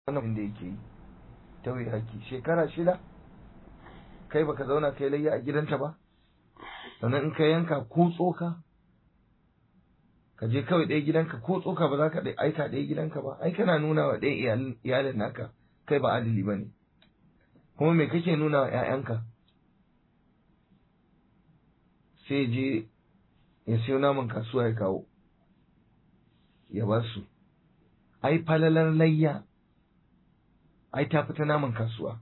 wannan da yake yi tauye haƙƙi shekara shida kai baka zauna kai layya a gidanta ba sannan in ka yanka ko tsoka ka je kawai ɗaya gidanka ko tsoka ba za ka aika ɗaya gidanka ba ai kana nuna wa ɗaya iyalin naka kai ba adali ba ne kuma me kake nuna wa ‘ya'yanka sai je ya siyo naman kasuwa ya kawo ya ba su ai falalar layya ai ta fita naman kasuwa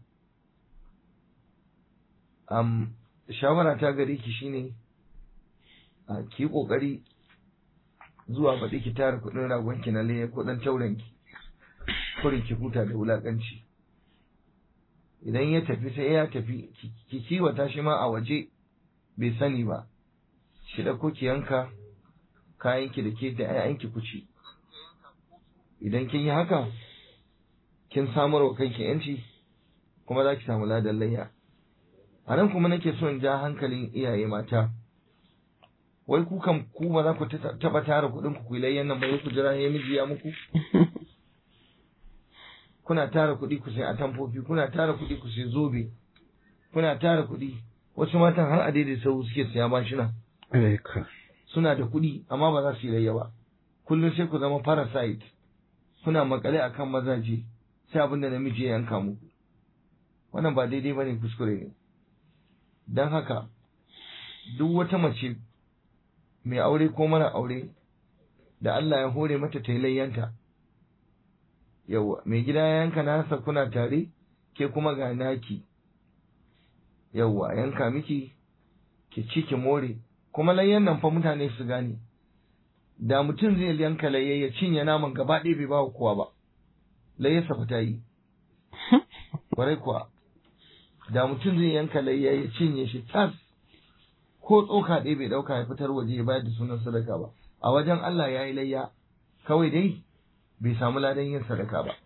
um, shawara ta gare ki shine a ki kokari zuwa baɗi ki tara kuɗin ragonki na laye kuɗin taurenki kurin ki huta da wulaƙanci idan ya tafi sai ya tafi ki kiwata shi ma a waje bai sani ba shi ɗauko ki yanka kayanki da ke da 'ya'yanki ku ci idan kin yi haka kin samar wa kanki yanci kuma za ki samu ladan layya a nan kuma nake so in ja hankalin iyaye mata wai ku kan ku ba za ku taba tara kuɗin ku ku layyan nan ba ku jira ya miji ya muku kuna tara kuɗi ku sai atamfofi kuna tara kuɗi ku sai zobe kuna tara kuɗi wasu matan har a daidai sau suke siya mashina suna da kuɗi amma ba za su yi layya ba kullum sai ku zama parasite kuna makale akan mazaje sai abin da namiji ya yanka muku wannan ba daidai bane kuskure ne don haka duk wata mace mai aure ko mara aure da Allah ya hore mata ta yi layyanta yawa mai gida ya yanka nasa kuna tare ke kuma ga naki yawa yanka miki ki ci ki more kuma layyan nan fa mutane su gane da mutum zai yanka layya ya cinye naman gaba ɗaya bai ba kowa ba layyarsa fa ta yi kwarai kuwa da mutum zai yanka layya ya cinye shi tas ko tsoka ɗaya bai ɗauka ya fitar waje ya bayar da sunan sadaka ba a wajen Allah ya yi layya kawai dai bai samu ladan yin sadaka ba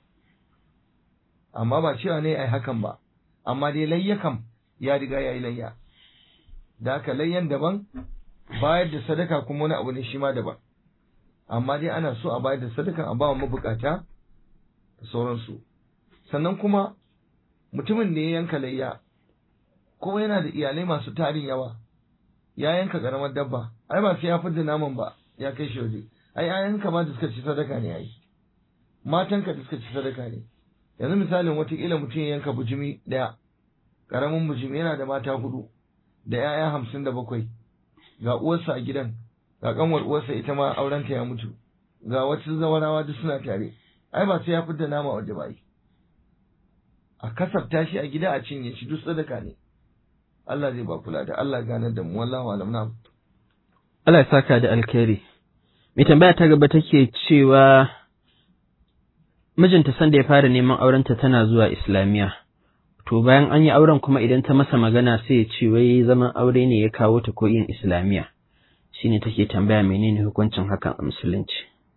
amma ba cewa ne ai hakan ba amma dai layya kam ya riga ya yi layya da haka layyan daban bayar da sadaka kuma wani abu ne shi ma daban amma dai ana so a bayar da sadaka a ba mabukata da sauransu sannan kuma mutumin da ya yanka layya kuma yana da iyalai masu tarin yawa ya yanka karamar dabba ai ba sai ya fidda naman ba ya kai shi waje ai ayanka ma da suka ci sadaka ne ai matanka da suka ci sadaka ne yanzu misalin watakila mutum ya yanka bujimi ɗaya ƙaramin bujimi yana da mata hudu da 'ya'ya hamsin da bakwai ga uwarsa a gidan ga kanwar uwarsa ita ma aurenta ya mutu ga wata zawarawa duk suna tare ai ba sai ya fidda nama waje ba a kasafta shi a gida a cinye shi duk sadaka ne Allah zai ba kula da Allah ganar da mu wallahu alam na Allah ya saka da alkhairi mai tambaya ta gaba take cewa mijinta sanda ya fara neman aurenta tana zuwa islamiya to bayan an yi auren kuma idan ta masa magana sai ya ce wai zaman aure ne ya kawo ta ko yin islamiya shine take tambaya menene hukuncin hakan a musulunci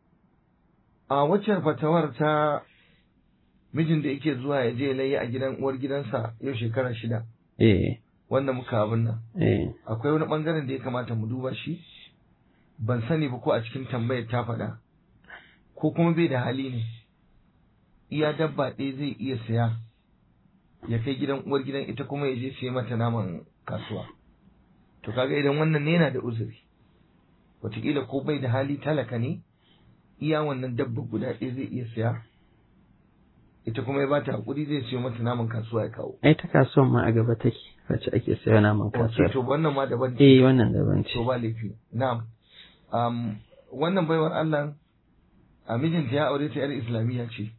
a waccan fatawar ta mijin da yake zuwa ya je layi a gidan uwar gidansa yau shekara shida eh wanda muka abin nan eh akwai wani bangaren da ya kamata mu duba shi ban sani ba ko a cikin tambayar ta faɗa ko kuma bai da hali ne iya dabba ɗaya zai iya saya ya kai gidan uwar gidan ita kuma ya je siya mata naman kasuwa to kaga idan wannan ne yana da uzuri wataƙila ko bai da hali talaka ne iya wannan dabba guda ɗaya zai iya saya ita kuma ya bata hakuri zai siyo mata naman kasuwa ya kawo ai ta kasuwan ma a gaba take wacce ake sayo naman Wace kasuwa to wannan ma daban eh wannan daban ce to ba laifi na'am um, wannan baiwar Allah a mijinta ya aure ta yar islamiyya ce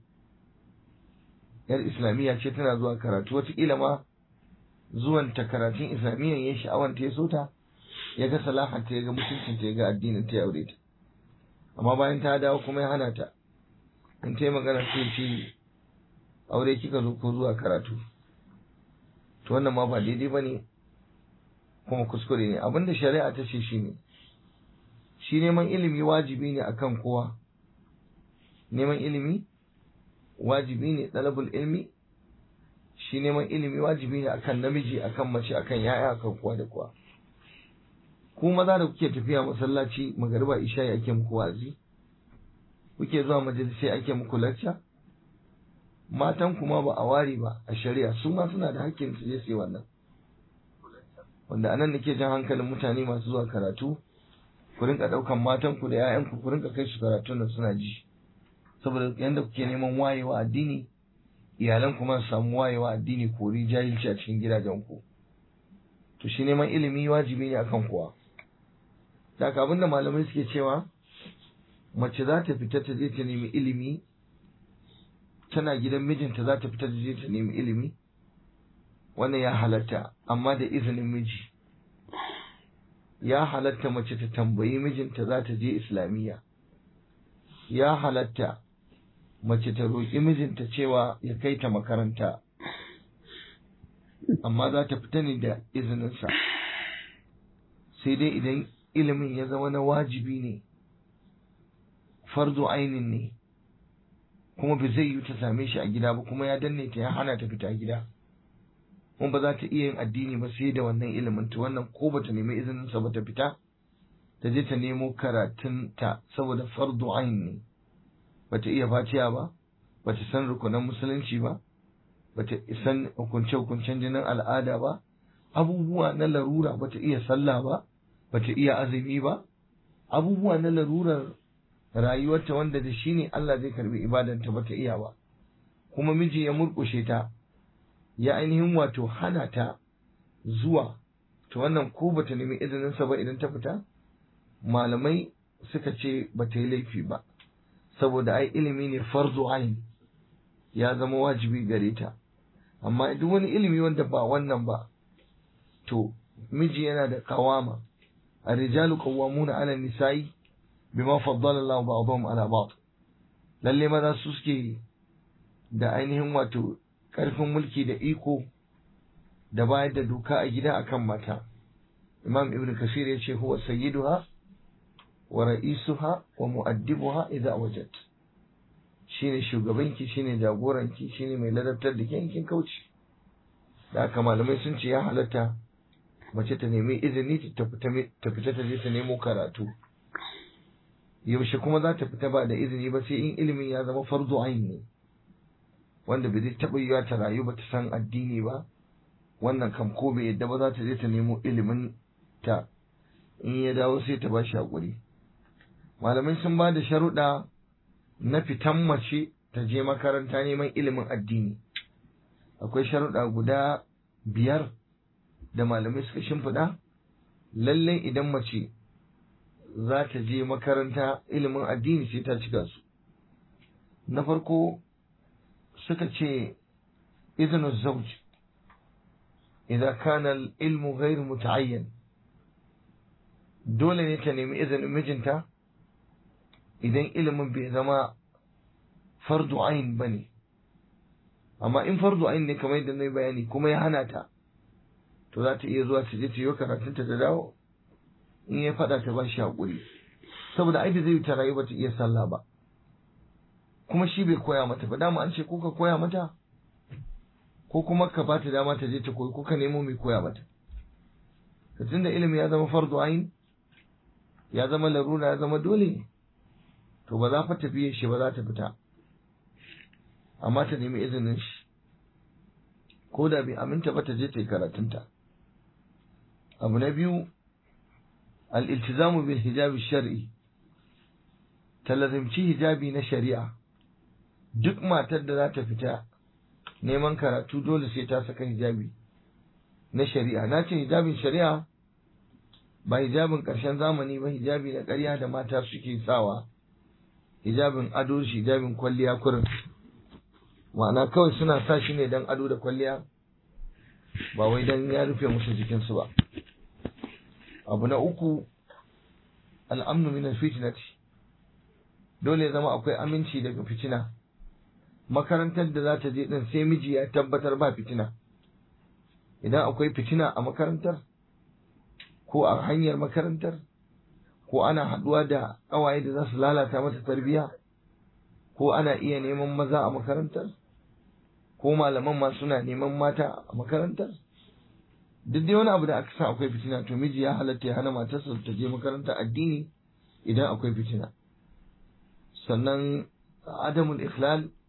yar islamiyya ce tana zuwa karatu wataƙila ma zuwan ta karatun islamiyyan ya sha'awan ta ya so ta ya ga salahar ta ya ga mutuncin ta ya ga addinin ta ya aure ta amma bayan ta dawo kuma ya hana ta in ta yi magana sai ce aure kika zo ko zuwa karatu to wannan ma ba daidai ba ne kuma kuskure ne abinda shari'a ta ce shi ne shi neman ilimi wajibi ne akan kowa neman ilimi wajibi ne ɗalabul ilmi shi neman ilimi wajibi ne akan namiji akan mace akan yaya akan kowa da kowa ku maza da kuke tafiya masallaci magariba isha ake muku wazi kuke zuwa majalisai ake muku lacca matan kuma ba a ware ba a shari'a su ma suna da hakkin su je su yi wannan wanda anan nake jan hankalin mutane masu zuwa karatu ku rinka daukan matan ku da ƴaƴan ku ku rinka kai su karatun nan suna ji saboda yanda kuke neman wayewa addini iyalan kuma su samu wayewa addini kori jahilci a cikin gidajen ku to shi neman ilimi wajibi ne akan kowa da haka abinda malamai suke cewa mace za ta fita ta je ta nemi ilimi tana gidan mijinta za ta fita ta je ta nemi ilimi wannan ya halatta amma da izinin miji ya halatta mace ta tambayi mijinta za ta je islamiyya ya halatta mace ta roƙi mijinta cewa ya kai ta makaranta amma za ta fita ne da izininsa sai dai idan ilimin ya zama na wajibi ne farzo ainin ne kuma ba zai yi ta same shi a gida ba kuma ya danne ta ya hana ta fita gida kuma ba za ta iya yin addini ba sai da wannan ilimin ta wannan ko ba ta nemi izinin sa ba ta fita ta je ta nemo karatun ta saboda fardu ain ne ba ta iya fatiya ba ba ta san rukunan musulunci ba ba ta san hukunce hukuncen jinin al'ada ba abubuwa na larura ba ta iya sallah ba ba ta iya azumi ba abubuwa na larurar rayuwarta wanda da shi ne Allah zai karbi ibadanta ba ta iya ba kuma miji ya murƙushe ta ya ainihin wato hana ta zuwa to wannan ko ba ta nemi izininsa ba idan ta fita malamai suka ce ba ta yi laifi ba saboda ai ilimi ne farzu ain ya zama wajibi gare ta amma duk wani ilimi wanda ba wannan ba to miji yana da kawama الرجال قوامون على النساء bima faddala Allah ba'dhum ala ba'd lalle maza su suke da ainihin wato karfin mulki da iko da bayar da doka a gida akan mata Imam Ibn Kasir ya ce huwa sayyiduha wa ra'isuha wa mu'addibuha idza wajad shine shugabanki shine jagoranki shine mai ladabtar da yankin kauci da haka malamai sun ce ya halatta mace ta nemi izini ta fita ta je ta nemo karatu yaushe kuma za ta fita ba da izini ba sai in ilimin ya zama farzo ain ne wanda bai zai taɓa yiwa ta rayu ba ta san addini ba wannan kam ko bai yadda ba za ta je ta nemo ilimin ta in ya dawo sai ta ba shi haƙuri malamai sun ba da sharuɗa na fitan mace ta je makaranta neman ilimin addini akwai sharuɗa guda biyar da malamai suka shimfiɗa lallai idan mace za ta je makaranta ilimin addini sai ta cika su na farko suka ce izinu zauj idan kana ilmu ghairu muta'ayyan dole ne ta nemi izinin mijinta idan ilimin bai zama fardu ain bane amma in fardu ain ne kamar yadda na bayani kuma ya hana ta to za ta iya zuwa ta je ta yi karatunta da dawo in ya faɗa ta ba shi haƙuri saboda ai da zai ta rayu ba ta iya sallah ba kuma shi bai koya mata ba dama an ce ko ka koya mata ko kuma ka ba ta dama ta je ta koyi ko ka nemo mai koya mata ka tunda ilimi ya zama fardu ain ya zama larura ya zama dole to ba za fa tafiye shi ba za ta fita amma ta nemi izinin shi ko da bai aminta ba ta je ta yi karatunta abu na biyu الالتزام بالحجاب الشرعي talazimci hijabi na shari'a duk matar da za ta fita neman karatu dole sai ta saka hijabi na shari'a na ce hijabin shari'a ba hijabin ƙarshen zamani ba hijabi na ƙarya da mata suke sawa hijabin ado shi hijabin kwalliya kurin ma'ana kawai suna sa shi ne don ado da kwalliya ba wai don ya rufe musu jikinsu ba abu na uku al'amnu min fitnati dole zama akwai aminci daga fitina makarantar da za ta je din sai miji ya tabbatar ba fitina idan akwai fitina a makarantar ko a hanyar makarantar ko ana haɗuwa da ƙawaye da za su lalata mata tarbiyya ko ana iya neman maza a makarantar ko malaman ma suna neman mata a makarantar duk dai wani abu da aka sa akwai fitina to miji ya halatta ya hana matarsa ta je makarantar addini idan akwai fitina sannan adamul ikhlal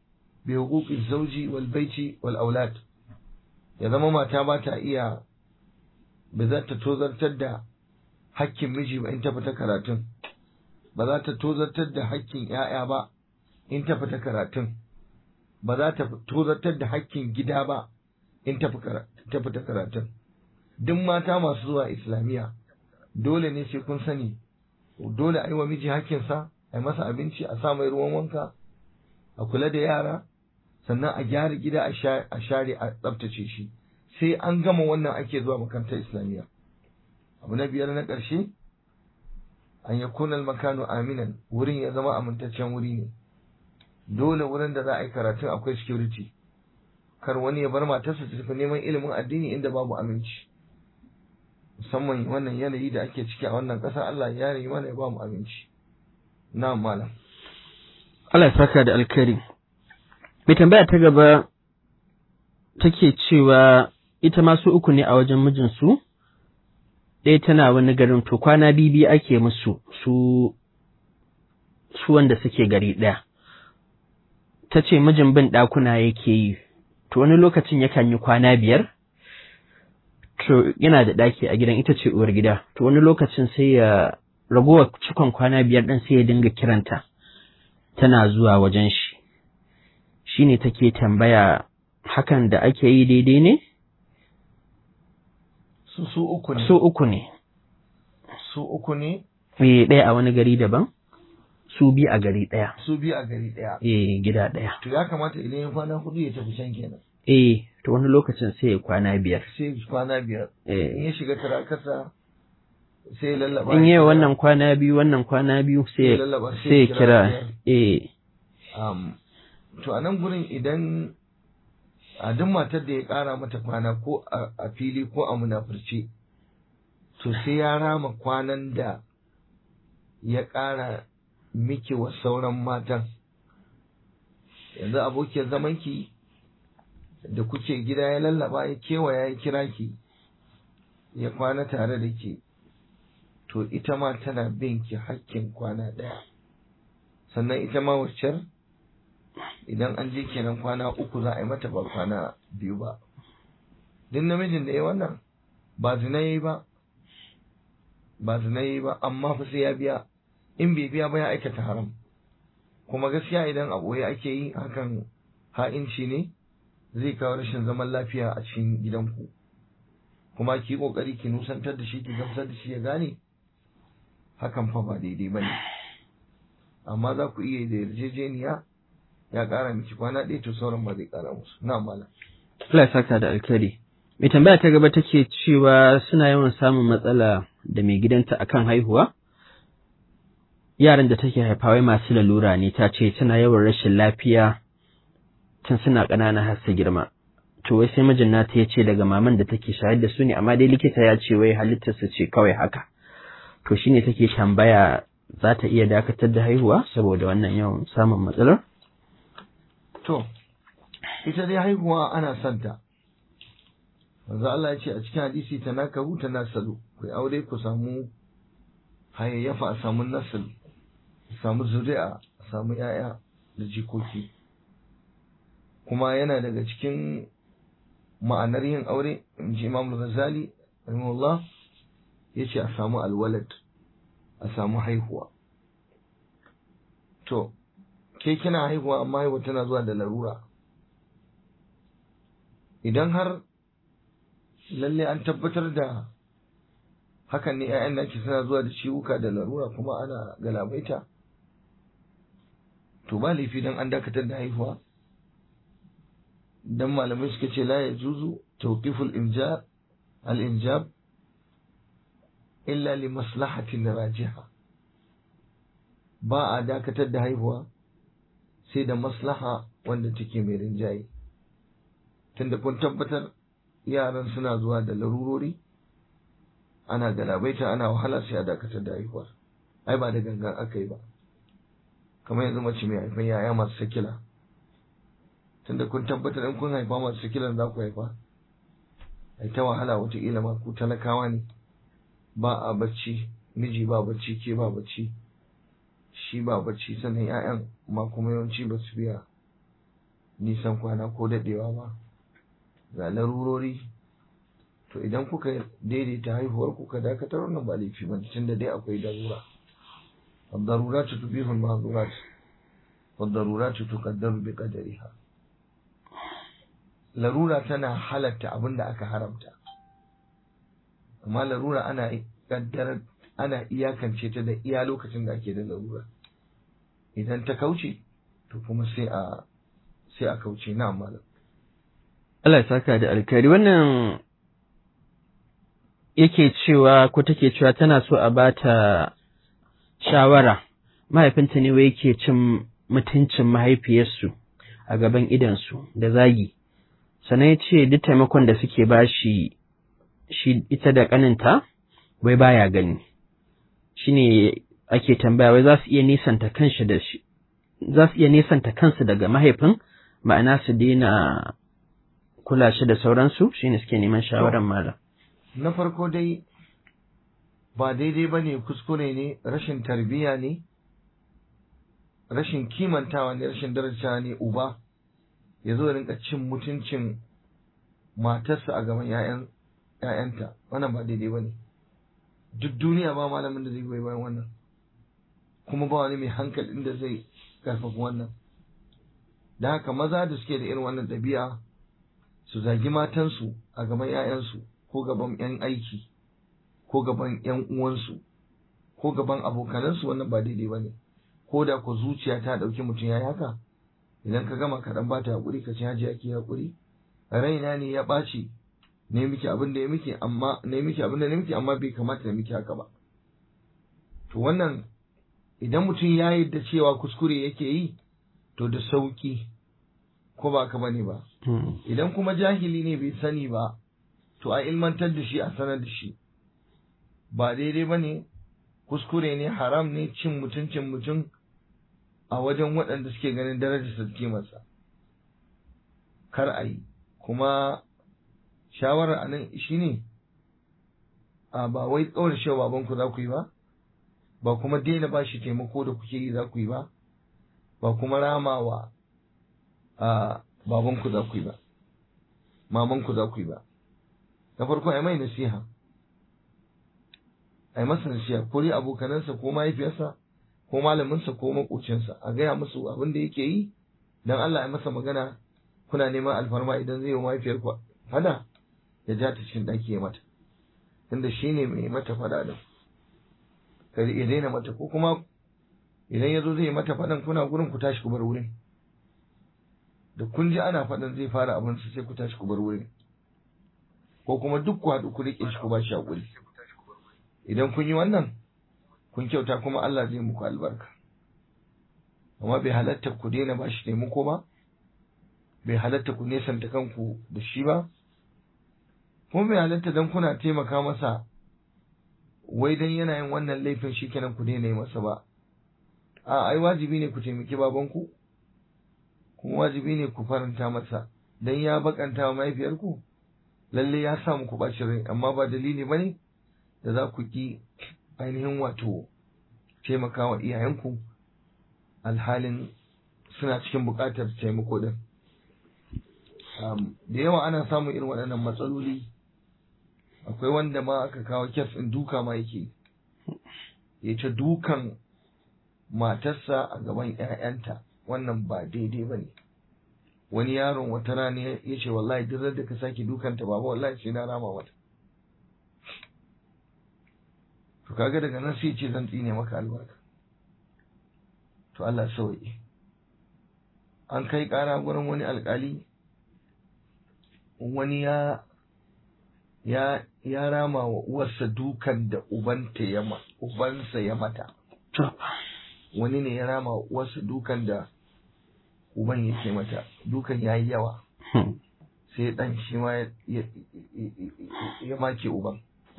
bi huquqi zawji wal baiti wal aulad ya zama mata ba ta iya ba za ta tozartar da hakkin miji ba in ta fita karatun ba za ta tozartar da hakkin ‘ya'ya ba in ta fita karatun ba za ta tozartar da hakkin gida ba in ta fita karatun duk mata masu zuwa islamiyya dole ne sai kun sani dole a yi wa miji hakkinsa a yi masa abinci a sa mai ruwan wanka a kula da yara sannan a gyara gida a share a tsabtace shi sai an gama wannan ake zuwa makarantar islamiyya abu na biyar na ƙarshe an ya kunal makano aminan wurin ya zama amintaccen wuri ne dole wurin da za a yi karatun akwai security kar wani ya bar matarsa ta tafi neman ilimin addini inda babu aminci musamman wannan yanayi da ake ciki a wannan ƙasa Allah ya yi mana ya ba mu aminci na malam Allah ya saka da alkhairi mai tambaya ta gaba take cewa ita ma su uku ne a wajen mijinsu ɗaya tana wani garin to kwana bibi ake musu su su wanda suke gari ɗaya ta ce mijin bin ɗakuna yake yi to wani lokacin yakan yi kwana biyar to yana da ɗaki a gidan ita ce uwar gida to wani lokacin sai ya ragowar cikon kwana biyar ɗin sai ya dinga kiranta tana zuwa wajen shi shine take tambaya hakan da ake yi daidai ne su su uku ne su uku ne su uku ne eh ɗaya a wani gari daban su bi a gari ɗaya su biyu a gari ɗaya eh gida ɗaya to ya kamata idan ya kwana hudu ya tafi can kenan eh to wani lokacin sai ya kwana biyar sai kwana biyar in eh ya shiga tarakarsa sai ya lallaba in ya yi kira- wannan kwana biyu wannan kwana biyu sai ya sai lallaba sai ya kira eh um, to a nan gurin idan a duk matar da ya ƙara mata kwana ko a a fili ko a munafurce to sai ya rama kwanan da ya ƙara miki wa sauran matan yanzu abokiyar zamanki da kuke gida ya lallaba ya kewaya ya kira ki ya kwana tare da ke to ita ma tana bin ki hakkin kwana ɗaya sannan ita ma waccar idan an je kenan kwana uku za a yi mata ba kwana biyu ba duk namijin da ya wannan ba zina yi ba ba zina yi ba amma fa sai ya biya in bai biya ba ya aikata haram kuma gaskiya idan a ɓoye ake yi hakan ha'inci ne zai kawo rashin zaman lafiya a cikin gidanku kuma ki kokari ki nusantar da shi ki gamsar da shi ya gane hakan fa ba daidai ba ne amma za ku iya da yarjejeniya ya ƙara miki kwana ɗaya to sauran ba zai ƙara musu na mala Allah ya saka da alkhairi mai tambaya ta gaba take cewa suna yawan samun matsala da mai gidanta akan haihuwa yaran da take haifa wai masu lalura ne ta ce tana yawan rashin lafiya tun suna ƙanana har su girma to wai sai mijin nata ya ce daga maman da take shayar da su ne amma dai likita ya ce wai halittar su ce kawai haka to shine take tambaya za ta iya dakatar da haihuwa saboda wannan yawan samun matsalar to ita dai haihuwa ana son ta manzo Allah ya ce a cikin hadisi tanakahu tanasalu ku aure ku samu hayayyafa a samu nasl a samu zuri'a a samu yaya da jikoki kuma yana daga cikin ma'anar yin aure in ji Imam Ghazali rahimahullah yace a samu alwalad a samu haihuwa to ke kina haihuwa amma haihuwa tana zuwa da larura idan har lalle an tabbatar da hakan ne 'ya'yan naki suna zuwa da ciwuka da larura kuma ana galabaita to ba laifi dan an dakatar da haihuwa dan malamai suka ce la yajuzu tawqiful imjab al injab illa li maslahatin rajiha ba a dakatar da haihuwa sai da maslaha wanda take mai rinjaye tunda kun tabbatar yaran suna zuwa da larurori ana galabaita ana wahala sai a dakatar da haihuwar ai ba da gangan aka yi ba kamar yanzu mace mai haifan yaya masu sakila tunda kun tabbatar in kun haifa masu sakilan za ku haifa ai ta wahala wataƙila ma ku talakawa ne ba a bacci miji ba bacci ke ba bacci shi ba bacci sannan 'ya'yan ma kuma yawanci ba su biya nisan kwana ko daɗewa ba ga larurori to idan kuka daidaita haihuwar kuka dakatar wannan ba laifi ba tun da dai akwai darura الضرورات تبيح المحظورات والضرورات تقدر بقدرها larura tana halatta abin da aka haramta amma larura ana kaddar ana iyakance ta da iya lokacin da ake da larura idan ta kauce to kuma sai a sai a kauce na malam Allah ya saka da alkhairi wannan yake cewa ko take cewa tana so a bata shawara mahaifinta ne wai yake cin mutuncin mahaifiyarsu a gaban idansu da zagi sannan ya ce duk taimakon da suke ba shi shi ita da ƙaninta wai baya gani shi ne ake tambaya wai za su iya nisanta kanshi da shi za su iya nisanta kansu daga mahaifin ma'ana su daina kula shi da sauransu shi ne suke neman shawarar malam na farko dai ba daidai ba ne kuskure ne rashin tarbiyya ne rashin kimantawa ne rashin daraja ne uba ya zo rinka cin mutuncin matarsa a gaban ‘ya'yanta wannan ba daidai ba ne duk duniya ba malamin da zai goyi bayan wannan kuma ba wani mai hankalin da zai karfafa wannan da haka maza da suke da irin wannan ɗabi'a su zagi matansu a gaban ‘ya'yansu ko gaban ‘yan aiki ko gaban ‘yan uwansu ko gaban abokanansu wannan ba daidai ba ne ko da ku zuciya ta ɗauki mutum ya yi haka idan ka gama kaɗan ba ta haƙuri ka ci haji ake haƙuri raina ne ya ɓaci ne miki abin da ya miki amma ne miki abin da ne miki amma bai kamata ya miki haka ba to wannan idan mutum ya yarda cewa kuskure yake yi to da sauki ko ba ka bane ba idan kuma jahili ne bai sani ba to a ilmantar da shi a sanar da shi ba daidai ba ne kuskure ne haram ne cin mutuncin mutum a wajen waɗanda suke ganin darajarsa da kimarsa kar a yi kuma shawarar a nan shi ne a ba wai tsawar shi babanku za ku yi ba ba kuma daina ba shi taimako da kuke yi za ku yi ba ba kuma ramawa a babanku za ku yi ba mamanku za ku yi ba na farko a mai nasiha a yi masa nasiha ko dai abokanansa ko mahaifiyarsa ko malaminsa ko makocinsa a gaya musu abin da yake yi dan Allah ya masa magana kuna neman alfarma idan zai yi mahaifiyar ku fada ya ja ta cikin ɗaki ya mata tunda shi ne mai mata fada din kar ya daina mata ko kuma idan ya zo zai mata fadan kuna gurin ku tashi ku bar wurin da kun ji ana fadan zai fara abin sai ku tashi ku bar wurin ko kuma duk ku haɗu ku riƙe shi ku ba shi haƙuri idan kun yi wannan kun kyauta kuma Allah zai muku albarka amma bai halatta ku daina ba shi taimako ba bai halatta ku nesanta kanku da shi ba kuma bai halatta dan kuna taimaka masa wai dan yana yin wannan laifin shi kenan ku daina yi masa ba a ai wajibi ne ku taimaki babanku kuma wajibi ne ku faranta masa dan ya bakanta wa mahaifiyarku lalle ya sa muku bacin rai amma ba dalili bane da za ku ki ainihin wato taimaka wa iyayenku alhalin suna cikin buƙatar taimako din da yawa ana samun irin waɗannan matsaloli akwai wanda ma aka kawo kyas ɗin duka ma yake ya ta dukan matarsa a gaban 'ya'yanta wannan ba daidai ba ne wani yaron wata rana ya ce wallahi duk da ka sake dukanta baba wallahi sai na rama mata to kaga daga nan sai ce zan tsine maka albarka to Allah sauye an kai ƙara gurin wani alƙali wani ya ya ya rama wa uwarsa dukan da ubanta ya ma ubansa ya mata wani ne ya rama wa uwarsa dukan da uban yake mata dukan ya yi yawa sai dan shi ma ya make uban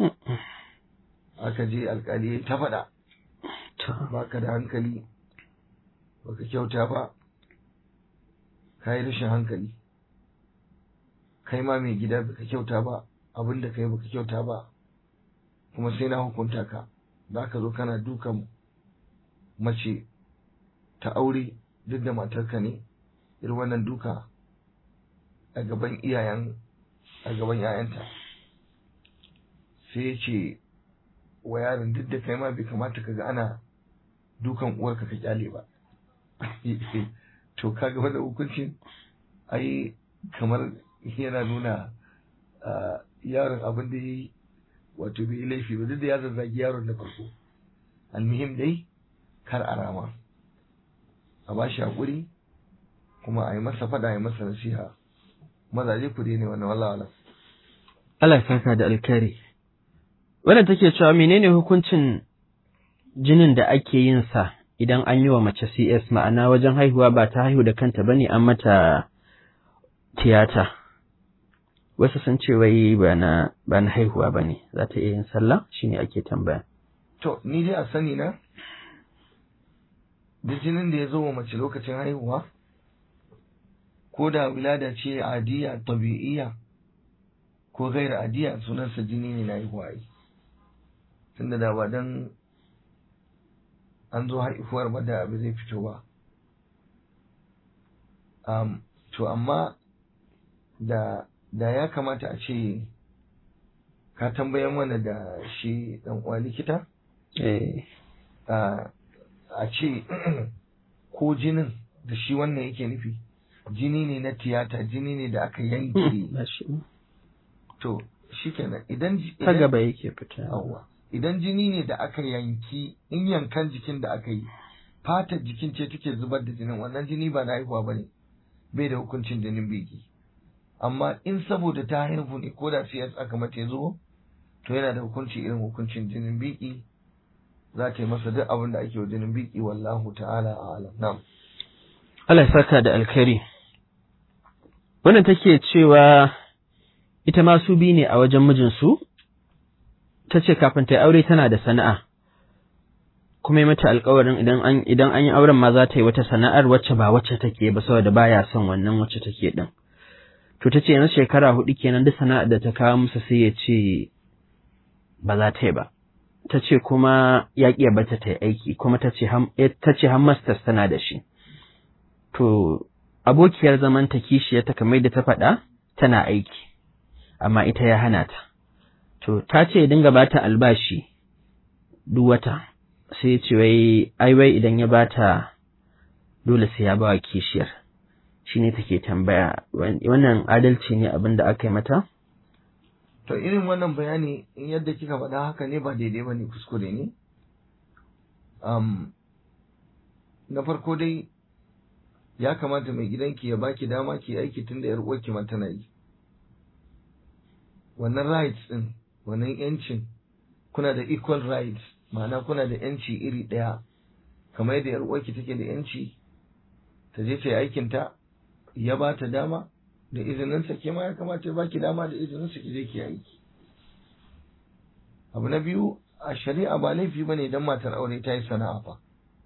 aka je alkali ya ta faɗa baka da hankali baka kyauta ba ka yi rashin hankali kai ma mai gida baka kyauta ba abin da kai baka kyauta ba kuma sai na hukunta ka za ka zo kana dukan mace ta aure duk da matarka ne irin wannan duka a gaban iyayen a gaban ‘ya'yanta sai ya ce wa yaron duk da kai ma bai kamata ka ga ana dukan uwarka ka kyale ba to ka ga da hukuncin ai kamar yana nuna yaron abin da ya yi wato bai yi laifi ba duk da ya zazzagi yaron da farko almuhim dai kar a rama a ba shi haƙuri kuma a yi masa fada a yi masa nasiha mazaje ku ne wannan wallah wala Allah ya saka da alkhairi wannan take cewa menene hukuncin jinin da ake yin sa idan an yi wa mace CS ma'ana wajen haihuwa ba ta haihu da kanta bane an mata tiyata wasu sun ce wai ba na ba na haihuwa bane za ta iya yin sallah shine ake tambaya to ni dai a sani na duk jinin da ya zo wa mace lokacin haihuwa ko da wilada ce adiya tabi'iyya ko gaira adiya sunansa jini ne na haihuwa yi tunda da ba dan an zo haihuwar ba da abu zai fito ba um, to amma da da ya kamata a ce ka tambayan mana da shi dan uwa likita eh a ce ko jinin da shi wannan yake nufi jini ne na tiyata jini ne da aka yanke to shikenan idan ta gaba yake fita yawa idan jini ne da aka yanki in yankan jikin da aka yi fatar jikin ce take zubar da jinin wannan jini ba na haihuwa bane bai da hukuncin jinin biki amma in saboda ta haihu ne ko da CS aka mata ya zo to yana da hukunci irin hukuncin jinin biki za ta yi masa duk abin da ake wa jinin biki wallahu ta'ala a'lam na'am Allah ya saka da alkhairi wannan take cewa ita ma su bi ne a wajen mijinsu ta ce kafin ta yi aure tana da sana'a kuma yi mata alkawarin idan an idan an yi auren ma za ta yi wata sana'ar wacce ba wacce take ba saboda baya son wannan wacce take din to ta ce yanzu shekara hudu kenan duk sana'ar da ta kawo musu sai ya ce ba za ta yi ba ta ce kuma ya ƙi bata ta yi aiki kuma ta ce ta ce har masters tana da shi to abokiyar zaman ta kishiyar ta kamar da ta faɗa tana aiki amma ita ya hana ta to ta ce ya dinga bata albashi duk wata sai ya ce wai ai wai idan ya bata dole sai ya ba wa kishiyar shine take tambaya wannan adalci ne abin da aka yi mata to irin wannan bayani in yadda kika faɗa haka ne ba daidai ba ne kuskure ne um, na farko dai ya kamata mai gidanki ya baki dama ki aiki tun da 'yar uwarki ma tana yi wannan rights din wannan yancin kuna da equal rights ma'ana kuna da yanci iri ɗaya kamar yadda 'yar uwarki take da yanci ta je ta yi aikinta ya ba ta dama da izininsa ke ma ya kamata ya baki dama da izininsa ki je ki aiki abu na biyu a shari'a ba laifi ba ne don matar aure ta yi sana'a fa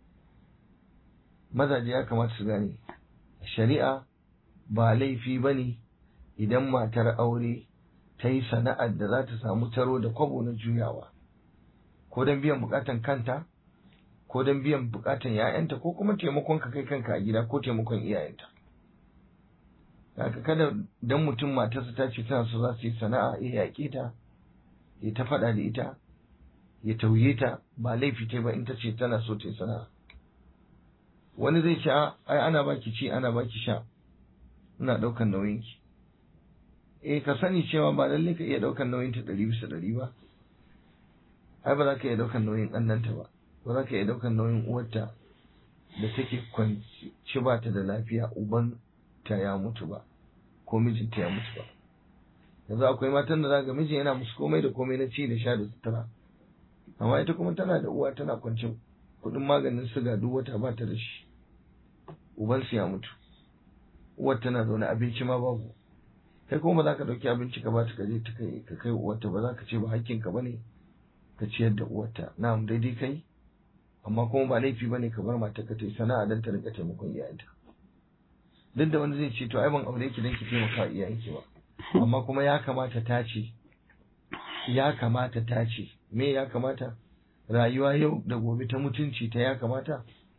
mazaje ya kamata su gane shari'a ba laifi ba ne idan matar aure ta yi sana'ar da za ta samu taro da kwabo na juyawa ko don biyan bukatan kanta ko don biyan bukatan 'ya'yanta ko kuma taimakon ka kai kanka a gida ko taimakon iyayenta haka kada dan mutum matarsa ta ce tana so za su yi sana'a ya yaƙe ta ya ta faɗa da ita ya tauye ta ba laifi ta ba in ta ce tana so ta yi sana'a wani zai ce ai ana baki ci ana baki sha ina ɗaukan nauyin ki eh ka sani cewa ba lallai ka iya ɗaukan nauyin ta ɗari bisa ɗari ba ai ba za ka iya ɗaukan nauyin ɗannanta ba ba za ka iya ɗaukan nauyin uwarta da take kwanci ba ta da lafiya uban ta ya mutu ba ko mijinta ya mutu ba yanzu akwai matan da zaga mijin yana musu komai da komai na ci da sha da sutura amma ita kuma tana da uwa tana kwance kuɗin maganin siga duk wata ba ta da shi ubansu ya mutu uwar tana zaune abinci ma babu kai kuma ba za ka ɗauki abinci ka ba ta kaje ta kai ka kai uwarta ba za ka ce ba hakkinka ba ne ka ciyar da uwarta na'am daidai kai amma kuma ba laifi ba ne ka bar mata ka ta yi sana'a don ta rinka taimakon iyayenta duk da wani zai ce to ai ban aure ki don ki taimaka wa iyayenki ba amma kuma ya kamata ta ce ya kamata ta ce me ya kamata rayuwa yau da gobe ta mutunci ta ya kamata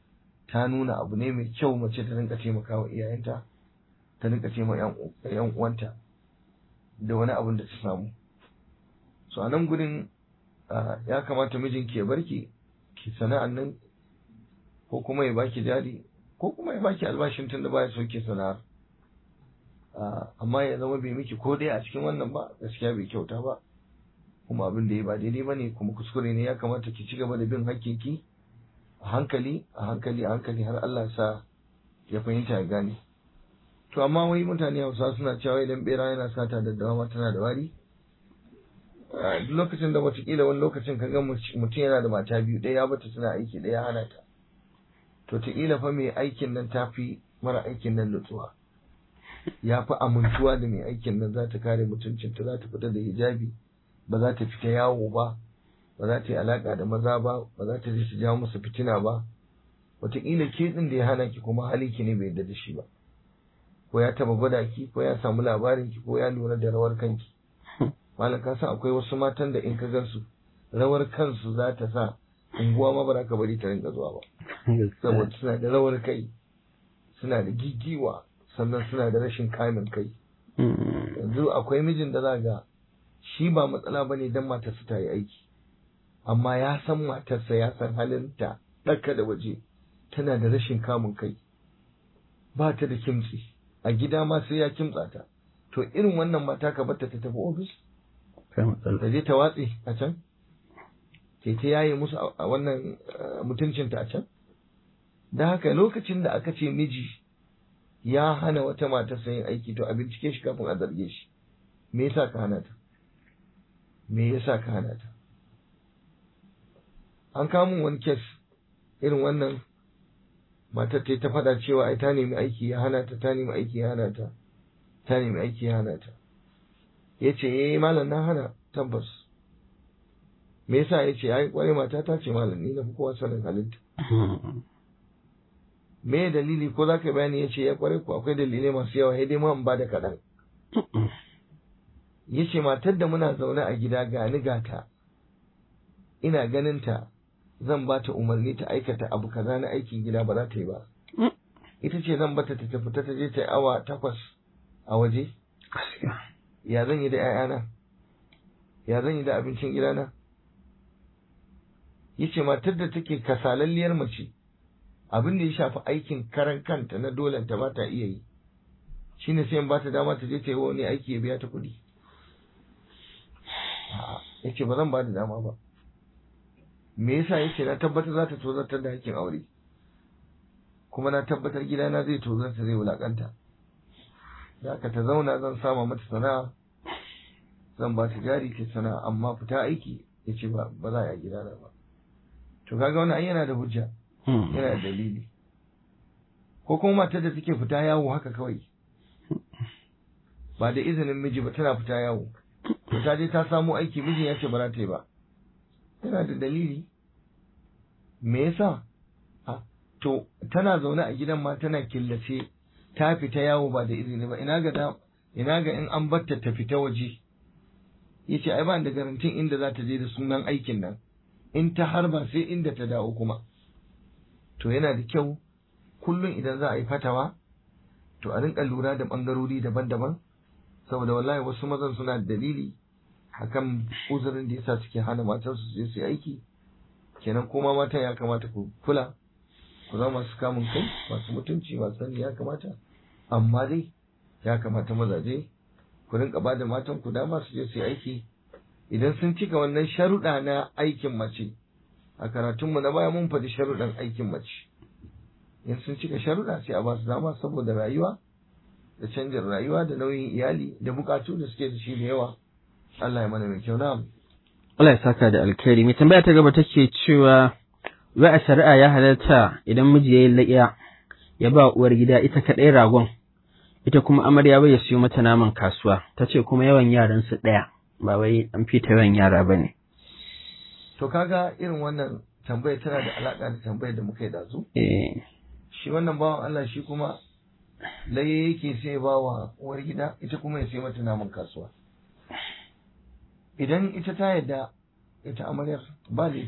ta nuna abu ne mai kyau mace ta rinka taimakawa iyayenta ta rinka taimaka yan uwanta da wani abin da ta samu so a nan gurin ya kamata mijinki ya barki ki sana'an nan ko kuma ya baki jari ko kuma ya baki albashin tun da baya sauke sana'ar amma ya zama bai miki ko dai a cikin wannan ba gaskiya bai kyauta ba kuma abin da ya ba daidai ba ne kuma kuskure ne ya kamata ki ci gaba da bin hakkinki a hankali a hankali a hankali har Allah sa ya fahimta ya gane to amma wai mutane hausa suna cewa idan bera yana sata da dawa tana da wari duk lokacin da watakila wani lokacin ka ga mutum yana da mata biyu ɗaya ya bata tana aiki ɗaya hana ta to taƙila fa mai aikin nan ta fi mara aikin nan nutsuwa ya fi amintuwa da mai aikin nan za ta kare mutuncinta za ta fita da hijabi ba za ta fita yawo ba ba za ta yi alaƙa da maza ba ba za ta je su jawo masa fitina ba wataƙila ke ɗin da ya hana ki kuma halinki ne bai yarda da shi ba ko ya taɓa gwada ki ko ya samu labarin ki ko ya lura da rawar kanki malam ka san akwai wasu matan da in ka gansu rawar kansu za ta sa unguwa ma ba za ka bari ta rinka zuwa ba saboda suna da rawar kai suna da gigiwa sannan suna da rashin kamin kai yanzu akwai mijin da za ga shi ba matsala ba ne don matarsa ta yi aiki amma ya san matarsa ya san halinta ɗaka da waje tana da rashin kamun kai ba ta da kimtsi a gida ma sai ya kimtsa ta to irin wannan mata ka bata ta tafi ofis ta je ta watse a can ke ta yaye musu a wannan mutuncinta a can da haka lokacin da aka ce miji ya hana wata mata yin aiki to a bincike shi kafin a zarge shi me yasa ka hana ta me yasa ka hana ta an kamun wani kes irin wannan matar ta ta faɗa cewa ai ta nemi aiki ya hana ta ta nemi aiki ya hana ta ta nemi aiki ya hana ta ya ce eh malam na hana tabbas me yasa ya ce ai kwarai mata ta ce malam ni na fi kowa sanin halitta me dalili ko za ka bayani ya ce ya kwarai ko akwai dalilai masu yawa sai dai ma in ba da kaɗan ya ce matar da muna zaune a gida ga ni gata ina ganin ta zan ba ta umarni ta aikata abu kaza na aikin gida ba za ta yi ba ita ce zan bata ta tafi ta je ta yi awa takwas a waje ya zan yi da 'ya'yana ya zan yi da abincin gidana yace matar da take kasalalliyar mace abin da ya shafi aikin karan kanta na dolen ta ba ta iya yi shine sai in ba ta dama ta je ta yi wani aiki ya biya ta kuɗi yace ba zan ba da dama ba me yasa yace na tabbatar za ta tozartar da hakkin aure kuma na tabbatar gidana zai tozarta zai wulakanta da aka ta zauna zan sama mata sana'a zan ba ta jari ta sana'a amma fita aiki yace ba ba za a yi gidana ba to kaga wannan yana da hujja yana da dalili ko kuma matar da take fita yawo haka kawai ba da izinin miji ba tana fita yawo to ta je ta samu aiki mijin ya ce ba za ta yi ba yana da dalili me yasa to tana zaune a gidan ma tana killace ta fita yawo ba da izini ba ina ga ina ga in an batta ta fita waje yace ai ba da garantin inda za ta je da sunan aikin nan in ta harba sai inda ta dawo kuma to yana da kyau kullum idan za a yi fatawa to a rinka lura da bangarori daban-daban saboda wallahi wasu mazan suna da dalili akan uzurin da yasa suke hana matansu su je su yi aiki kenan kuma matan ya kamata ku kula ku zama masu kamun kai masu mutunci masu sani ya kamata amma dai ya kamata mazaje ku rinka ba da matan ku dama su je su yi aiki idan sun cika wannan sharuɗa na aikin mace a karatunmu na baya mun faɗi sharuɗan aikin mace in sun cika sharuɗa sai a ba su dama saboda rayuwa da canjin rayuwa da nauyin iyali da bukatu da suke da shi da yawa Allah ya mana mai kyau na Allah ya saka da alkhairi mai tambaya ta gaba take cewa wai a shari'a ya halarta idan miji ya yi la'iya ya ba uwar gida ita kaɗai ragon ita kuma amarya bai ya siyo mata naman kasuwa ta ce kuma yawan yaran su ɗaya ba wai an fita yawan yara ba ne. To kaga irin wannan tambaya tana da alaƙa da tambayar da muka yi dazu? Eh. Shi wannan bawan Allah shi kuma laye yake sai ba wa uwar gida ita kuma ya sai mata naman kasuwa. Idan ita ta yadda ita amaryar ba laifi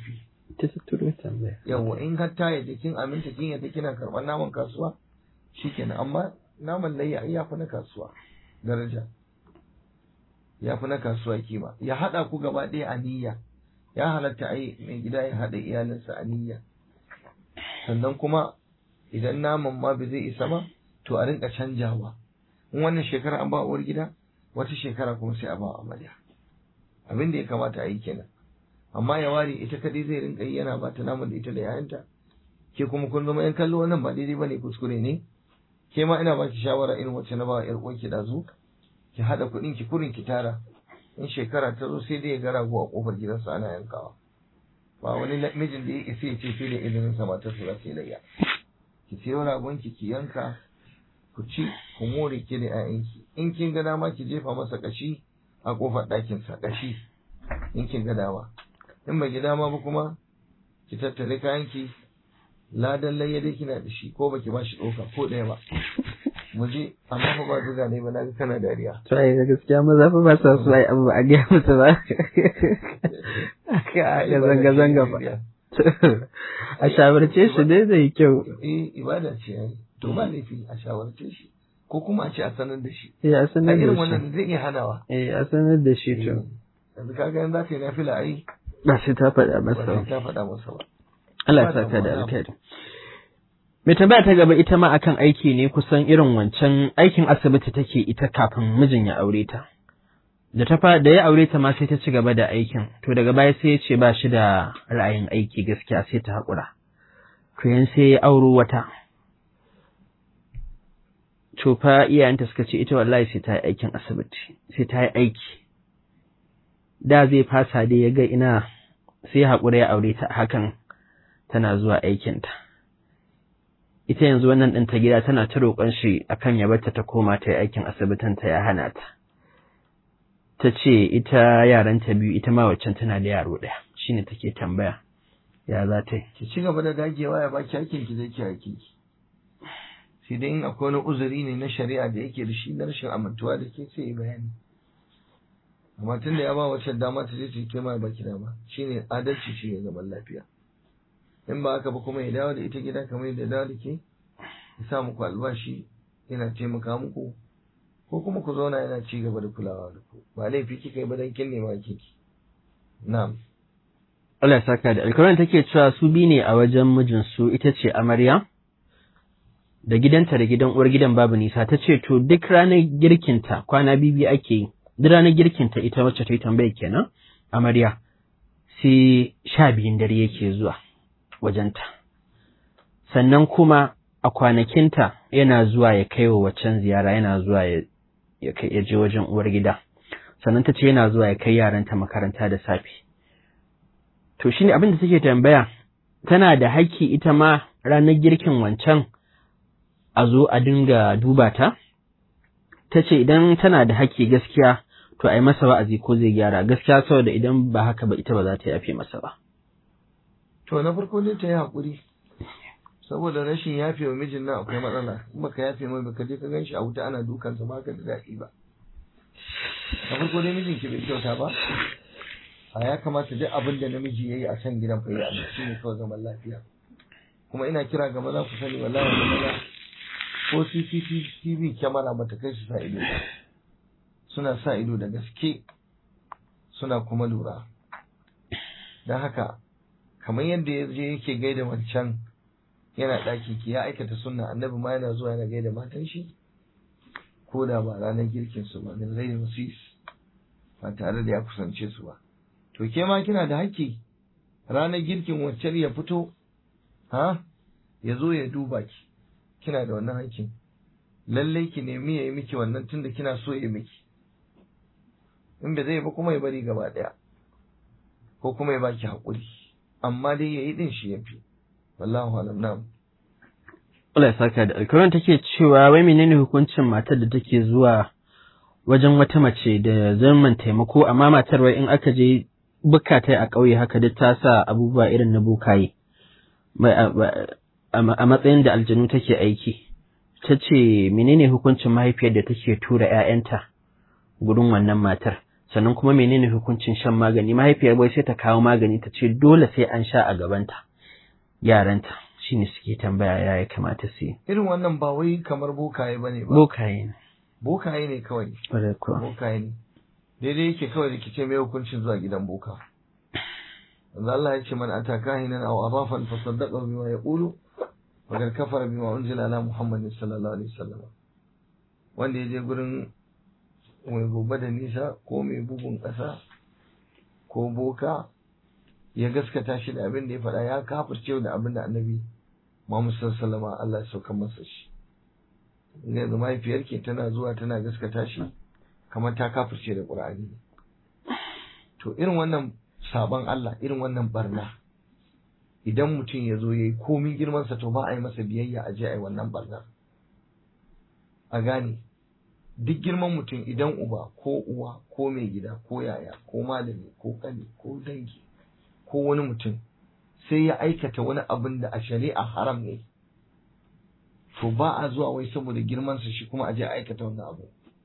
ta turo tambaya yawa in har ta yaje kin aminta kin yadda kina karɓar naman kasuwa shikenan amma naman layya ai yafi na kasuwa daraja yafi na kasuwa kima ya haɗa ku gaba ɗaya a niyya ya halatta ai mai gida ya haɗa iyalinsa a niyya sannan kuma idan naman ma bai zai isa ba to a rinka canjawa in wannan shekara an ba uwar gida wata shekara kuma sai a ba amarya abin da ya kamata a yi kenan amma ya ware ita kadai zai rinka yi yana bata naman da ita da yayanta ke kuma kun zama yan kallo wannan ba daidai bane kuskure ne ke ma ina baki shawara irin wacce na ba yar uwarki da zu ki hada kuɗin ki kurin ki tara in shekara ta zo sai dai ya ga rago a kofar gidansa ana yankawa ba wani mijin da ya isa ya ce sai da izinin sa matar su za ta yi layya ki sayo ragon ki ki yanka ku ci ku more ki da 'ya'yanki in kin ga dama ki jefa masa kashi a kofar ɗakin sa kashi in kin ga dama in bai ji dama ba kuma ki tattare kayanki ladan layya dai kina da shi ko baki ba shi ɗauka ko ɗaya ba mu je amma fa ba zuga ne ba na ga kana dariya to ai ga gaskiya maza fa ba sa su ai abu ba a gaya musu ba aka ga zanga zanga fa a shawarce shi dai zai kyau eh ibada ce ai to ba laifi a shawarce shi ko kuma a ce a sanar da shi eh a a sanar da irin shi wannan zai iya hanawa eh a sanar da shi to yanzu kaga yanzu za ka yi nafila ai ba sai ta faɗa ba masa sai ba ta faɗa masa ba Allah Ba ya saka da damuwa. alkhairi. Mai tambaya ta gaba ita ma akan aiki ne kusan irin wancan aikin asibiti take ita kafin mijin ya aure ta. Da ta fa da ya aure ta ma sai ta ci gaba da aikin, to daga baya sai ya ce ba shi da ra'ayin aiki gaskiya sai ta haƙura. To yan sai ya auro wata. To fa iyayenta suka ce ita wallahi sai ta yi aikin asibiti, sai ta yi aiki. Da zai fasa dai ya ga ina sai haƙura ya aure ta hakan tana zuwa aikinta. Ita yanzu wannan ɗin ta gida tana ta roƙon shi akan ya barta ta koma ta yi aikin asibitinta ya hana ta. Ta ce ita yaranta biyu ita ma waccan tana da yaro ɗaya shine take tambaya ya za ta yi. ki ci gaba da dagewa ya baki hakkin ki zai ki hakkin ki sai dai in akwai wani uzuri ne na shari'a da yake da shi na rashin amintuwa da ke sai ya bayani amma tun da ya ba wacce dama ta je ta yi kai ma ya baki dama shine adalci shi ne zaman lafiya in ba haka ba kuma ya dawo da ita gida kamar yadda ya dawo da ke ya sa muku albashi yana taimaka muku ko kuma ku zauna yana ci gaba da kulawa da ku ba laifi kika yi ba dan kin nema kiki na'am Allah ya saka da alkawarin take cewa su bi ne a wajen mijinsu ita ce amarya da gidanta da gidan uwar gidan babu nisa ta ce to duk ranar girkinta kwana bibi ake yi duk ranar girkinta ita wacce ta yi tambaya kenan amarya sai sha biyun dare yake zuwa wajenta sannan kuma a kwanakinta yana zuwa ya kai wa waccan ziyara yana zuwa ya ya kai ya je wajen uwar gida sannan ta ce yana zuwa ya kai yaranta makaranta da safe to shine abin da take tambaya tana da haƙƙi ita ma ranar girkin wancan a zo a dinga duba ta ta ce idan tana da haƙƙi gaskiya to a yi masa wa'azi ko zai gyara gaskiya saboda idan ba haka ba ita ba za ta yafe masa ba To na farko dai ta yi haƙuri saboda rashin yafe wa mijin nan akwai matsala in baka yafe mai baka je ka gan shi a wuta ana dukansa ba ka da daɗi ba. Na farko dai mijin ki bai kyauta ba a ya kamata duk abin da namiji ya yi a can gidan fa ya yi shi ne kawai zaman lafiya. Kuma ina kira ga maza ku sani wallahi da maza ko CCTV kyamara bata kai su sa ido ba. Suna sa ido da gaske suna kuma lura. Don haka kamar yadda ya je yake gaida wancan yana ɗaki ki ya aikata sunna annabi ma yana zuwa yana gaida matan shi ko da ba ranar girkin su ba min ghairi wasis ba tare da ya kusance su ba to ke ma kina da haƙƙi ranar girkin wancan ya fito ha ya zo ya duba ki kina da wannan haƙƙin lallai ki nemi ya yi miki wannan tunda kina so ya miki in ba zai ba kuma ya bari gaba ɗaya ko kuma ya baki haƙuri amma dai ya yi ɗin shi ya fi wallahu alam na'am Allah ya saka da alkawarin take cewa wai menene hukuncin matar da take zuwa wajen wata mace da zaman taimako amma matar wai in aka je bukata a ƙauye haka duk ta sa abubuwa irin na bukaye Mai- a ba- a matsayin da aljanu take aiki ta ce menene hukuncin mahaifiyar da take tura 'ya'yanta gurin wannan matar sannan kuma menene hukuncin shan magani mahaifiyar bai sai ta kawo magani ta ce dole sai an sha a gabanta yaranta shine suke tambaya ya ya kamata su yi irin wannan ba wai kamar bokaye bane ba bokaye ne bokaye ne kawai ƙwarai kuwa bokaye ne daidai yake kawai da kice mai hukuncin zuwa gidan boka wanda Allah ya ce man ata kahinan aw arafan fa saddaqa bima yaqulu wa qad kafara bima unzila ala muhammadin sallallahu alaihi wasallam wanda ya je gurin mai gobe da nisa ko mai bugun ƙasa ko boka ya gaskata shi da abin da ya faɗa ya kafirce da abin da annabi Muhammad sallallahu alaihi wasallam Allah ya sauka masa shi yanzu mahaifiyarki tana zuwa tana gaskata shi kamar ta kafirce da Qur'ani to irin wannan sabon Allah irin wannan barna idan mutum ya zo ya yi komin girmansa to ba a yi masa biyayya a je a yi wannan barna a gane duk girman mutum idan uba ko uwa ko mai gida ko yaya ko malami ko kani ko dangi ko wani mutum sai ya aikata wani abin da a shari'a haram ne to ba a zuwa wai saboda girmansa shi kuma a je a aikata wannan abu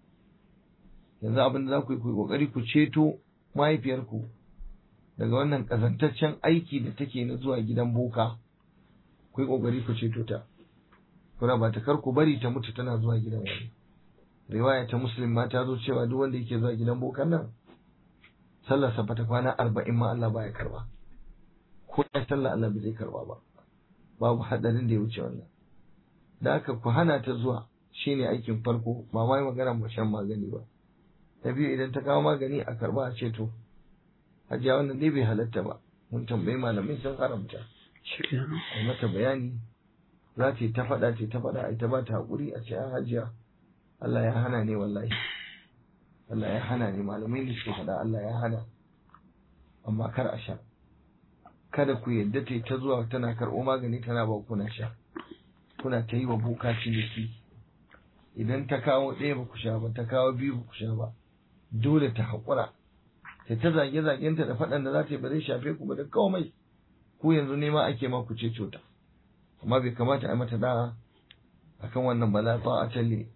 yanzu abin da za ku yi ku yi kokari ku ceto mahaifiyarku daga wannan kazantaccen aiki da take na zuwa gidan boka ku yi kokari ku ceto ta kuna ba ta kar ku bari ta mutu tana zuwa gidan wani riwaya ta muslim ma ta zo cewa duk wanda yake zuwa gidan bokan nan sallarsa ba ta kwana arba'in ma Allah baya karba ko ya sallah Allah bai zai karba ba babu hadarin da ya wuce wannan da haka ku hana ta zuwa shine aikin farko ba mai magana ba shan magani ba ta biyu idan ta kawo magani a karba a ce to hajiya wannan dai bai halatta ba mun tambayi malamai sun haramta a mata bayani za ta yi ta faɗa ta yi ta faɗa a ita ba ta haƙuri a ce an hajiya Allah ya hana ne wallahi Allah ya hana ne malamai ne suke faɗa Allah ya hana amma kar a sha kada ku yadda ta yi ta zuwa tana karɓo magani tana ba kuna sha kuna ta yi wa boka ciniki idan ta kawo ɗaya ba ku sha ba ta kawo biyu ba ku sha ba dole ta haƙura ta ta zage zagenta da faɗan da za ta yi ba zai shafe ku ba da komai ku yanzu nema ake ma ku ce cota amma bai kamata a yi mata da'a akan wannan ba la ta'ata li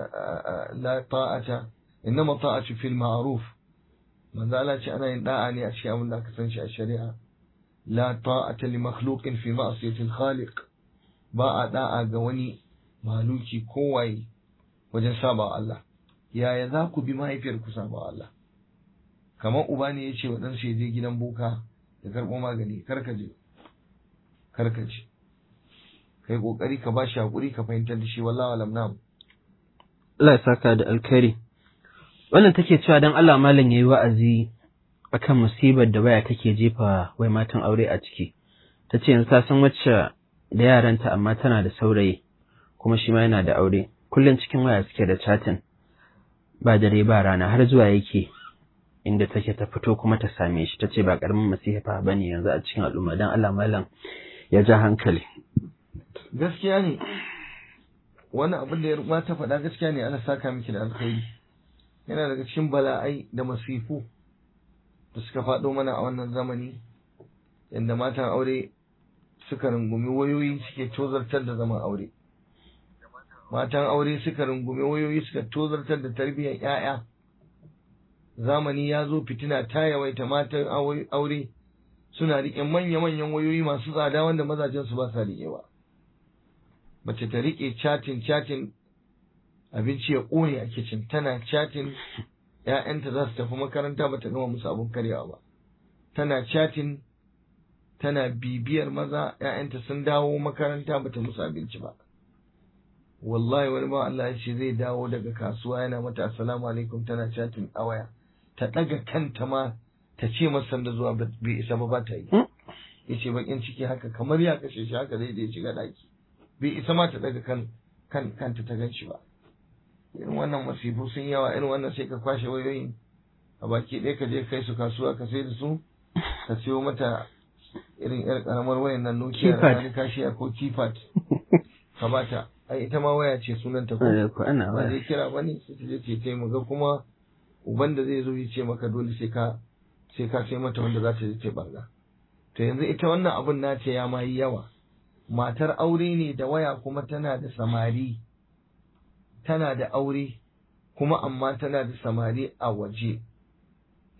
la ta'ata innama ta'atu fil ma'ruf manzo Allah ce ana yin da'a ne a cikin abin da aka san shi a shari'a la ta'ata li makhluqin fi ma'siyati al-khaliq ba a da'a ga wani maluki kowaye wajen saba Allah yaya za ku bi mahaifiyar ku saba Allah kamar uba ne ya ce wa ɗansa ya je gidan boka ya karɓo magani karka je karka je kai kokari ka ba shi hakuri ka fahimtar da shi wallahi alam na'am Allah ya saka da alkhairi wannan take cewa dan Allah malam yayi wa'azi akan musibar da waya take jefa wai matan aure a ciki tace yanzu ta san wacce da yaranta amma tana da saurayi kuma shi ma yana da aure kullum cikin waya suke da chatting ba dare ba rana har zuwa yake inda take ta fito kuma ta same shi tace ba karamin masifa bane yanzu a cikin al'umma dan Allah malam ya ja hankali gaskiya ne wani abin da ya rubuta ta faɗa gaskiya ne ana saka miki da alkhairi yana daga cikin bala'ai da masifu da suka faɗo mana a wannan zamani yadda matan aure suka rungumi wayoyi suke tozartar da zaman aure matan aure suka rungumi wayoyi suka tozartar da tarbiyyar 'ya'ya zamani ya zo fitina ta yawaita matan aure suna riƙe manya-manyan wayoyi masu tsada wanda mazajen su ba sa riƙewa mace ta riƙe chatin chatin abinci ya ƙone a kicin tana chatin ‘ya'yanta za su tafi makaranta ba ta gama musu abin karyawa ba tana chatin tana bibiyar maza ‘ya'yanta sun dawo makaranta ba ta musu abinci ba wallahi wani ba Allah ya ce zai dawo daga kasuwa yana mata assalamu alaikum tana chatin a waya ta ɗaga kanta ma ta ce masa da zuwa bai isa ba ba ta yi ya ce bakin ciki haka kamar ya kashe shi haka zai je shiga ɗaki bai isa ma ta daga kan kan kanta ta gan shi ba irin wannan masifu sun yawa irin wannan sai ka kwashe wayoyin a baki ɗaya ka je kai su kasuwa ka sai da su ka siyo mata irin yar karamar wayan nan Nokia da wani kashiya ko keypad ka bata ai ita ma waya ce sunan ta ko ana ba zai kira bane sai ta je ce ta mu ga kuma uban da zai zo ya ce maka dole sai ka sai ka sai mata wanda za ta je ta banga to yanzu ita wannan abun nace ya ma yi yawa matar aure ne da waya kuma tana da samari tana da aure kuma amma tana da samari a waje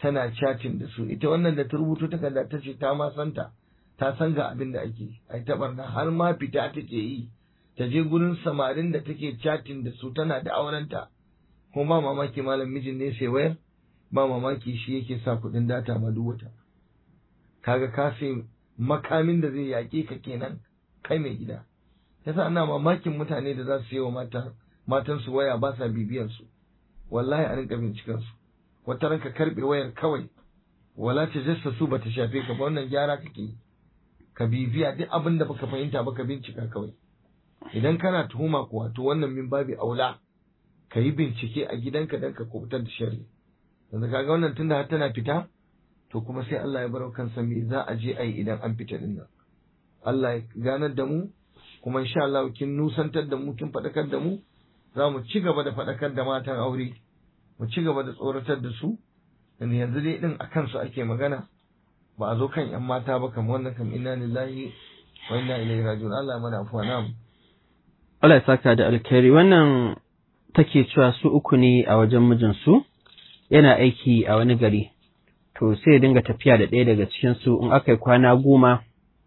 tana chatting da su ita wannan da ta rubuto takarda ta ce ta ma santa ta san ga abin da ake ai ta barna har ma fita take yi ta je gurin samarin da take chatting da su tana da aurenta kuma ba mamaki malam mijin ne sai wayar ba mamaki shi yake sa kuɗin data ma duk wata kaga ka sai makamin da zai yaƙe ka kenan kai mai gida yasa ana mamakin mutane da za su yi wa mata matan su waya ba sa bibiyar su wallahi a rinka binciken su wata ranka karbe wayar kawai wala ta jassa su bata shafe ka ba wannan gyara kake yi ka bibiya duk abin da baka fahimta ba ka bincika kawai idan kana tuhuma kuwa to wannan min babi aula ka yi bincike a gidanka dan ka kubutar da shari'a yanzu kaga wannan tunda har tana fita to kuma sai Allah ya bar kansa me za a je a yi idan an fita din nan Allah ya ganar da mu kuma insha Allah kin nusantar da mu kin faɗakar da mu za mu ci gaba da faɗakar da matan aure mu ci gaba da tsoratar da su yanzu yanzu dai din a kansu ake magana ba a zo kan yan mata ba kamar wannan kam inna lillahi wa inna ilaihi raji'un Allah ya mana afuwa na'am Allah ya saka da alkhairi wannan take cewa su uku ne a wajen mijinsu yana aiki a wani gari to sai ya dinga tafiya da ɗaya daga cikin su in aka yi kwana goma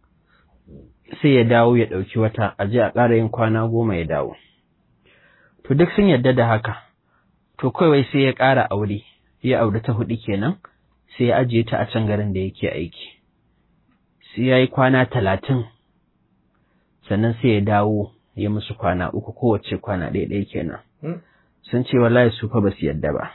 sai ya dawo ya ɗauki wata a je a ƙara yin kwana goma ya dawo to duk sun yarda da haka to kawai sai ya ƙara aure ya aure ta huɗu kenan sai ya ajiye ta a can garin da yake aiki sai ya yi kwana talatin sannan sai ya dawo ya musu kwana uku kowace kwana ɗaya ɗaya kenan sun ce wallahi su fa ba su yadda ba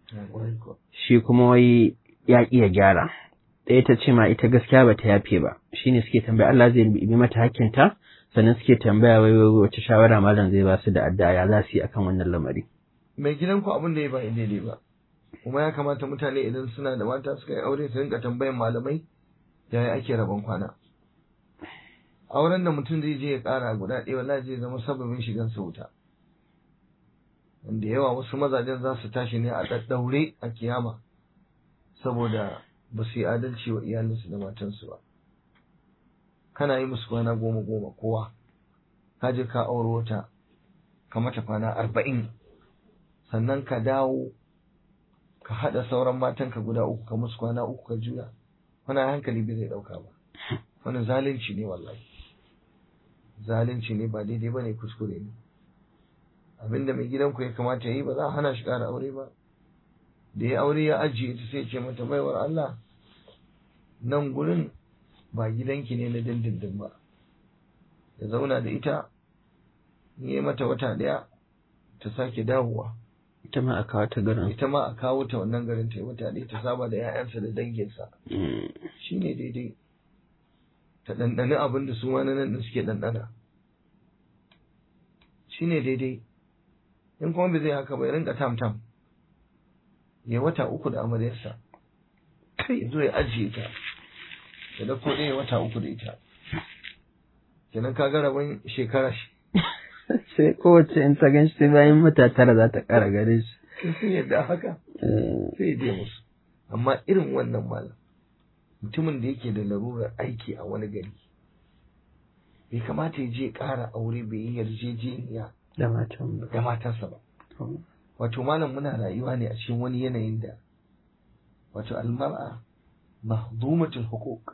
shi kuma wai ya ƙi ya gyara ɗaya ta ce ma ita gaskiya ba ta yafe ba shine suke tambaya Allah zai bi mata hakkinta sannan suke tambaya wai wai wace shawara malam zai ba su da addu'a ya za su yi akan wannan lamari mai gidan ku abin da ya ba daidai ba kuma ya kamata mutane idan suna da mata suka yi aure su rinka tambayan malamai yaya ake rabon kwana auren da mutum zai je ya kara guda ɗaya wallahi zai zama sababin shigan sa wuta wanda yawa wasu mazajen za su tashi ne a ɗaɗɗaure a kiyama saboda ba su yi adalci wa iyalinsu da matansu ba kana yi musu kwana goma goma kowa ka je ka auro wata ka mata kwana arba'in sannan ka dawo ka haɗa sauran matanka guda uku ka musu kwana uku ka juya wani hankali bai zai ɗauka ba wani zalunci ne wallahi zalunci ne ba daidai ba ne kuskure ne abinda mai gidanku ya kamata ya yi ba za a hana shi ƙara aure ba da ya aure ya ajiye ta sai ce mata baiwar Allah nan gurin ba gidanki ne na dindindin ba ya zauna da ita yi mata wata ɗaya ta sake dawowa ita ma a kawo ta garin ita ma a kawo ta wannan garin ta yi wata ɗaya ta saba da 'ya'yansa da danginsa shi ne daidai ta ɗanɗani abin da su wani nan da suke ɗanɗana shi ne daidai in kuma bai zai haka bai rinka tam tam ya wata uku da amaryarsa kai zo ya ajiye ta ya dauko ɗaya wata uku da ita kenan ka ga rabon shekara shi sai kowace in ta gan shi bayan mata tara za ta ƙara gare shi sun yadda haka sai je musu amma irin wannan malam mutumin da yake da larurar aiki a wani gari bai kamata ya je ƙara aure bai yi yarjejeniya da matan da matarsa ba wato malam muna rayuwa ne a cikin wani yanayin da wato almar'a mahdumatul huquq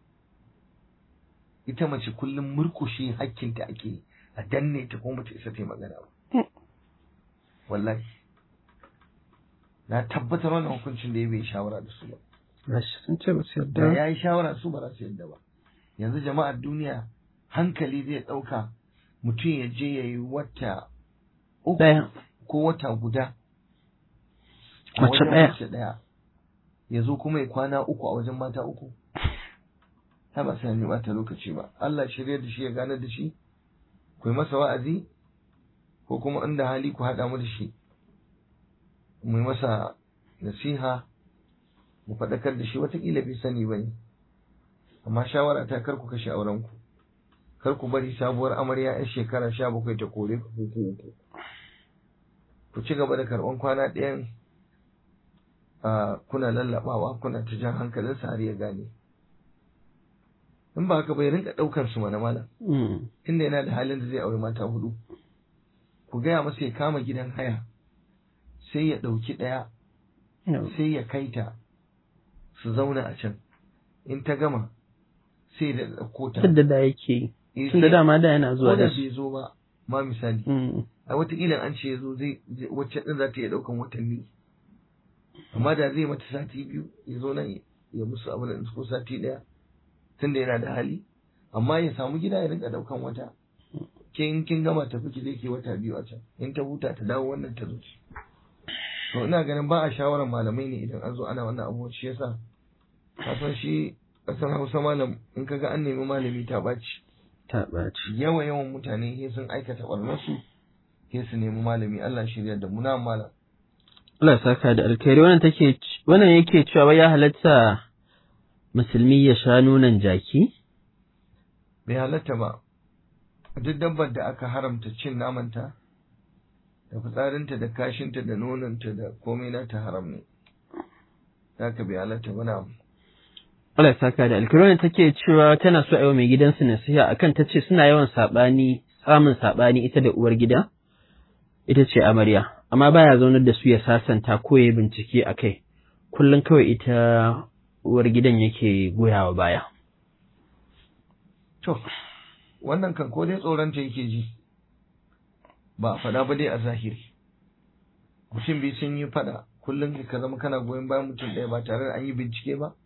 ita mace kullum murkushe hakkinta ake a danne ta kuma ta isa ta yi magana ba wallahi na tabbatar wannan hukuncin da ya bai shawara da su ba Rashi sun ce ba su da yarda. ya yi shawara su ba za su yadda ba yanzu jama'ar duniya hankali zai ɗauka mutum ya je ya yi wata uku Ɗaya. ko wata guda a Mace wajen ɗaya. mace ɗaya ya zo kuma ya kwana uku a wajen mata uku ta ba sai ya bata lokaci ba Allah shirya da shi ya gane da shi ku yi masa wa'azi ko kuma inda hali ku haɗa mu da shi mu yi masa nasiha mu faɗakar da shi watakila bai sani ba ne amma shawara ta kar ku kashe aurenku kar ku bari sabuwar amarya 'yan shekara sha bakwai ta kore ku uku uku ku ci gaba da karɓan kwana ɗayan a kuna lallaɓawa kuna ta jan hankalinsa har ya gane in ba haka bai rinka ɗaukar su mana malam Mm. tunda yana da halin da zai aure mata hudu ku gaya masa ya kama gidan haya sai ya ɗauki ɗaya Yau. sai ya kai ta su zauna a can in ta gama sai da ɗauko ta tunda da yake Eh, tunda sai- dama da yana zuwa ko da da su bai zo ba ma misali Mm. a wataƙila an ce ya zo zai zai- wacce ɗin za ta iya ɗaukan watanni amma da zai mata sati biyu ya zo nan ya musu abin da ko sati ɗaya tunda yana da hali amma ya samu gida ya rinka ɗaukan wata kin kin gama tafi ki zai ke wata biyu a can in ta huta ta dawo wannan ta zo to ina ganin ba a shawarar malamai ne idan an zo ana wannan abu shi yasa ka san shi ƙasar Hausa malam in kaga an nemi malami ta ɓaci ta ɓaci yawa yawan mutane sai sun aikata barnarsu sai su nemi malami Allah shirya da muna malam Allah ya saka da alkhairi wannan take wannan yake cewa wai ya halatta musulmi ya sha nunan jaki bai halatta ba duk dabbar da aka haramta cin namanta da fitsarinta da kashinta da nonanta da komai nata haram ne haka bai halatta ba na Allah ya saka da alkhairi wannan take cewa tana so a yi wa mai gidansu nasiha akan ta ce suna yawan saɓani samun saɓani ita da uwar gida ita ce amarya amma baya zaunar da su ya sasanta ko ya yi bincike a kai kullum kawai ita uwar gidan yake goyawa baya to wannan kan ko dai tsoronta yake ji ba a faɗa ba dai a zahiri mutum biyu sun yi faɗa kullum ka zama kana goyon bayan mutum ɗaya ba tare da an yi bincike ba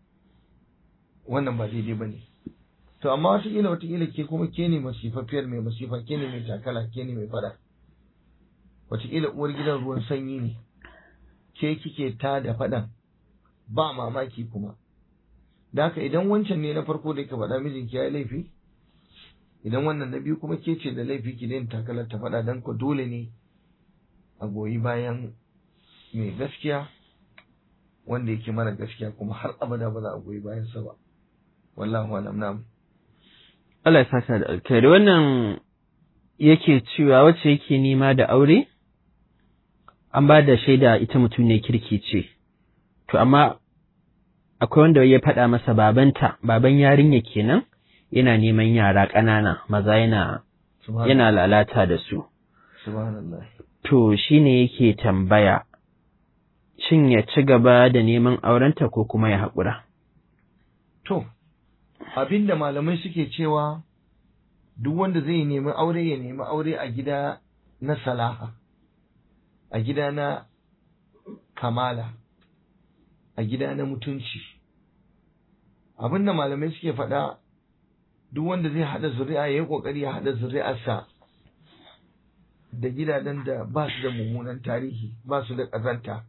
wannan ba daidai ba ne to amma wataƙila wataƙila ke kuma ke ne masifafiyar mai masifa ke ne mai takala ke ne mai faɗa wataƙila uwar gidan ruwan sanyi ne ke kike ta da faɗan ba mamaki kuma da haka idan wancan ne na farko da ka faɗa mijinki ya yi laifi idan wannan na biyu kuma ke ce da laifi ki daina takalar ta faɗa don ku dole ne a goyi bayan mai gaskiya wanda yake mara gaskiya kuma har abada ba za a goyi bayan sa ba wallahu alam na'am Allah ya saka da alkhairi wannan yake cewa wacce yake nema da aure an ba da shaida ita mutum ne kirki ce to amma akwai wanda ya faɗa masa babanta baban yarinya kenan yana neman yara ƙanana maza yana yana lalata da su subhanallah to shine yake tambaya shin ya ci gaba da neman aurenta ko kuma ya haƙura to abinda malamai suke cewa duk wanda zai nemi aure ya nemi aure a gida na salaha a gida na kamala a gida na mutunci abinda malamai suke faɗa duk wanda zai haɗa zuri'a ya yi ƙoƙari ya haɗa zuri'arsa da gidajen da ba su da mummunan tarihi ba su da ƙazanta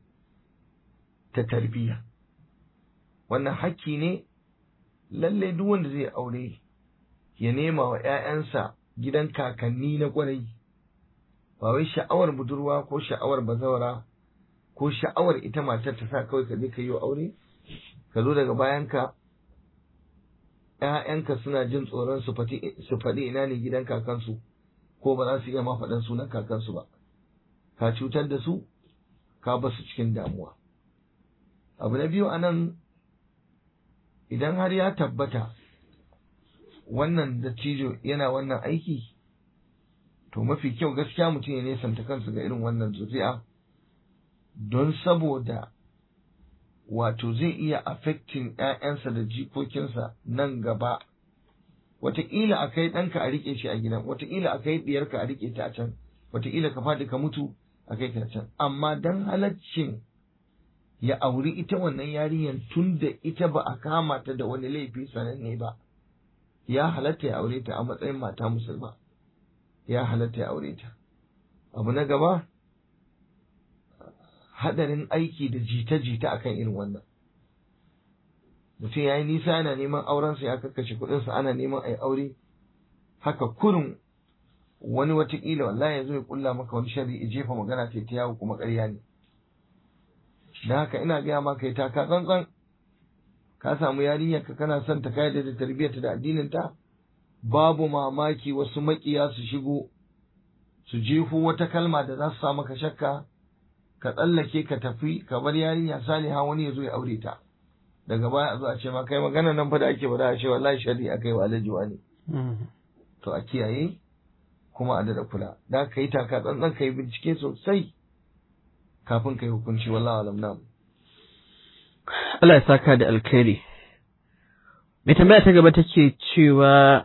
ta tarbiyya wannan hakki ne lalle duk wanda zai aure ya nema wa ‘ya'yansa gidan kakanni na ƙwarai ba wai sha'awar budurwa ko sha'awar bazawara ko sha'awar ita matar ta sa kawai ka je ka yi aure ka zo daga bayanka ‘ya'yanka suna jin tsoron su faɗi ina ne gidan kakansu ko ba za su iya ma faɗan sunan kakansu ba ka cutar da su ka ba su cikin damuwa abu na biyu a nan idan har ya tabbata wannan dattijo yana wannan aiki to mafi kyau gaskiya mutum ya nesanta kansa ga irin wannan zuri'a don saboda wato zai iya affecting ‘ya'yansa da jikokinsa nan gaba wataƙila a kai ɗanka a riƙe shi a gidan wataƙila a kai ɗiyarka a riƙe ta a can wataƙila ka faɗi ka mutu a kai ka can amma don halaccin ya auri ita wannan yarinyar tun da ita ba a kama ta da wani laifi sananne ba ya halatta ya aure ta a matsayin mata musulma ya halatta ya aure ta abu na gaba hadarin aiki da jita-jita akan irin wannan mutum ya yi nisa yana neman aurensa ya kakkashe kuɗinsa ana neman a yi aure haka kurin wani watakila wallahi ya zo ya kulla maka wani shari ya jefa magana ta ta yawo kuma ƙarya ne da haka ina gaya maka ya taka tsantsan ka samu yarinyar ka kana son ta kai da tarbiyyarta da addinin ta babu mamaki wasu makiya su shigo su jefo wata kalma da za su sa maka shakka ka tsallake ka tafi ka bar yarinya saliha wani ya zo ya aure ta daga baya a zo a ce ma kai magana nan fa da ake bada a ce wallahi shari'a kai wa alajuwa ne to a kiyaye kuma a dada kula da ka yi taka tsantsan ka yi bincike sosai kafin ka yi hukunci wallahi alam na Allah ya saka da alkhairi mai tambaya ta gaba take cewa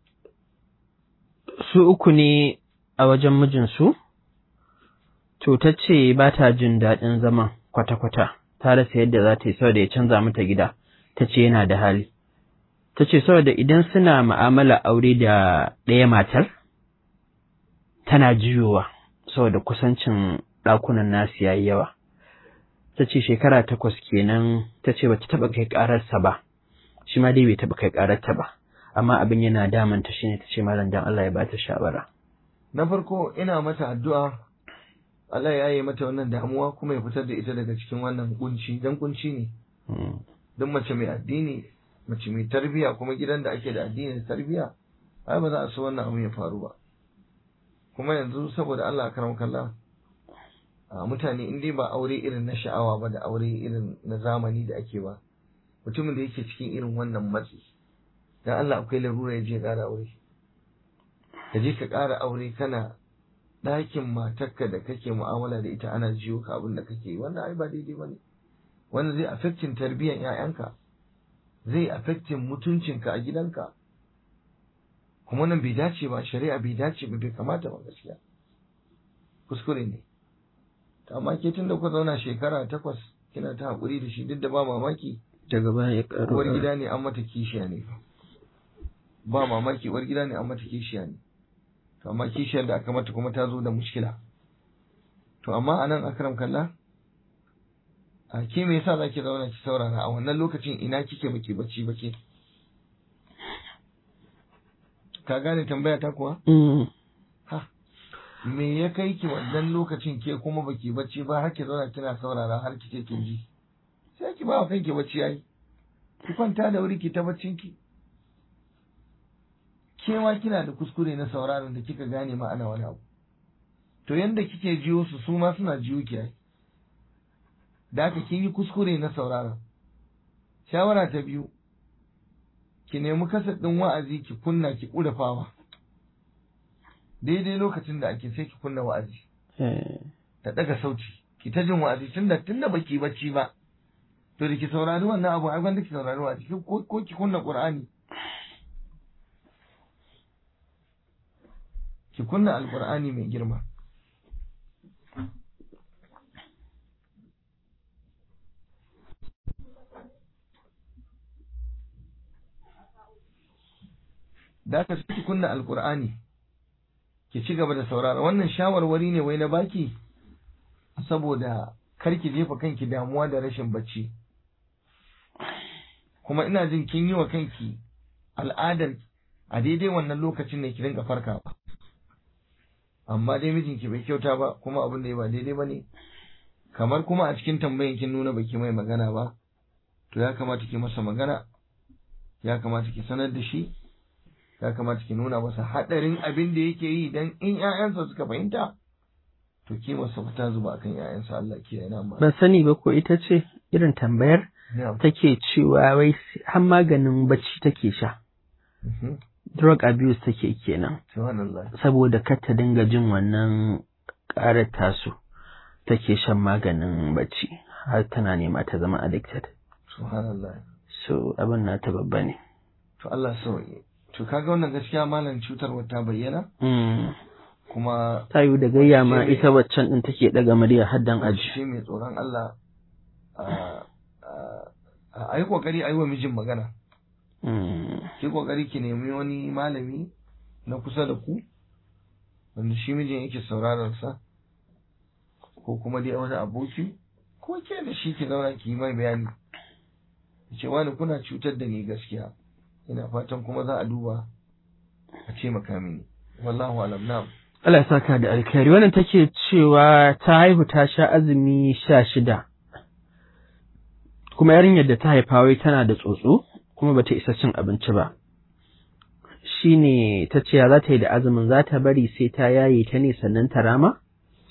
su uku ne a wajen mijinsu to ta ce ba ta jin daɗin zaman kwata-kwata ta rasa yadda za ta yi saboda ya canza mata gida ta ce yana da hali ta ce saboda idan suna ma'amala aure da ɗaya matar tana jiyowa saboda kusancin ɗakunan nasu yayi yawa ta ce shekara takwas kenan ta ce bata taɓa kai ƙararsa ba shi ma dai bai taɓa kai ƙararta ba amma abin yana damanta shine ta ce malam dan Allah ya bata shawara na farko ina mata addu'a Allah ya yi mata wannan damuwa kuma ya fitar da ita daga cikin wannan kunci dan kunci ne don mace mai addini mace mai tarbiya kuma gidan da ake da addini da tarbiya ai ba za a so wannan abu ya faru ba kuma yanzu saboda Allah karam kallah a mutane in dai ba aure irin na sha'awa ba da aure irin na zamani da ake ba mutumin da yake cikin irin wannan matsi dan Allah akwai larura ya je ƙara aure ka je ka ƙara aure kana ɗakin matarka da kake mu'amala da ita ana jiyo ka abin da kake yi wannan ai ba daidai ba ne wannan zai affecting tarbiyyar 'ya'yanka zai affecting mutuncinka a gidanka kuma nan bai dace ba shari'a bai dace ba bai kamata ba gaskiya kuskure ne amma ke tun da ku zauna shekara takwas kina ta haƙuri da shi duk da ba mamaki daga baya ya ƙaro uwar gida ne an mata kishiya ne ba mamaki uwar gida ne an mata kishiya ne to amma kishiyar da aka mata kuma ta zo da mushkila to amma anan akram kallah a ke me yasa zaki zauna ki saurara a wannan lokacin ina kike baki bacci bake ka gane tambaya ta kuwa ha me ya kai ki wannan lokacin ke kuma baki bacci ba har ki zauna kina saurara har kike kin ji sai ki ba wa kanki bacci yayi ki kwanta da wuri ki ta baccin ki ke ma kina da kuskure na sauraron da kika gane ma ana wani abu to yanda kike jiyo su su ma suna jiyo ki ai da haka kin yi kuskure na sauraron shawara ta biyu ki nemi kasar ɗin wa'azi ki kunna ki ƙurafawa daidai lokacin da ake sai ki kunna wa'azi ta ɗaga sauti ki ta jin wa'azi tunda tunda baki bacci ba to da ki saurari wannan abu ai gwanda ki saurari wa'azi ko ko ki kunna qur'ani ki kunna alqur'ani mai girma da aka ki kunna alkur'ani ki ci gaba da saurara wannan shawarwari ne wai na baki saboda kar ki jefa kanki damuwa da rashin bacci kuma ina jin kin yi wa kanki al'adar a daidai wannan lokacin ne ki rinka farkawa amma dai mijinki bai kyauta ba kuma abin da ya ba daidai ba ne kamar kuma a cikin tambayin kin nuna baki mai magana ba to ya kamata ki masa magana ya kamata ki sanar da shi ya kamata ki nuna masa haɗarin abin da yake yi dan in ƴaƴansa suka fahimta to ki masa fita zuba akan ƴaƴansa Allah ke yana ma ban sani ba ko ita ce irin tambayar take cewa wai har maganin bacci take sha drug abuse take kenan subhanallah saboda kar ta dinga jin wannan ƙarar tasu take shan maganin bacci har tana nema ta zama addicted subhanallah so abin na ta babba ne to Allah sauye to kaga wannan gaskiya malam cutarwa ta bayyana kuma ta yi da gayya ma ita waccan din take daga murya haddan aji shi mai tsoron Allah a yi kokari a yi wa mijin magana ki kokari ki nemi wani malami na kusa da ku wanda shi mijin yake sauraron sa ko kuma dai wani aboki ko ke da shi ki zauna ki yi mai bayani ce wani kuna cutar da ni gaskiya ina fatan kuma za a duba a ce mini wallahu alam na'am Allah ya saka da alkhairi wannan take cewa ta haihu ta sha azumi sha shida kuma yarinyar da ta haifa wai tana da tsotso kuma bata isa cin abinci ba shine ta ce za ta yi da azumin za ta bari sai ta yaye ta ne sannan ta rama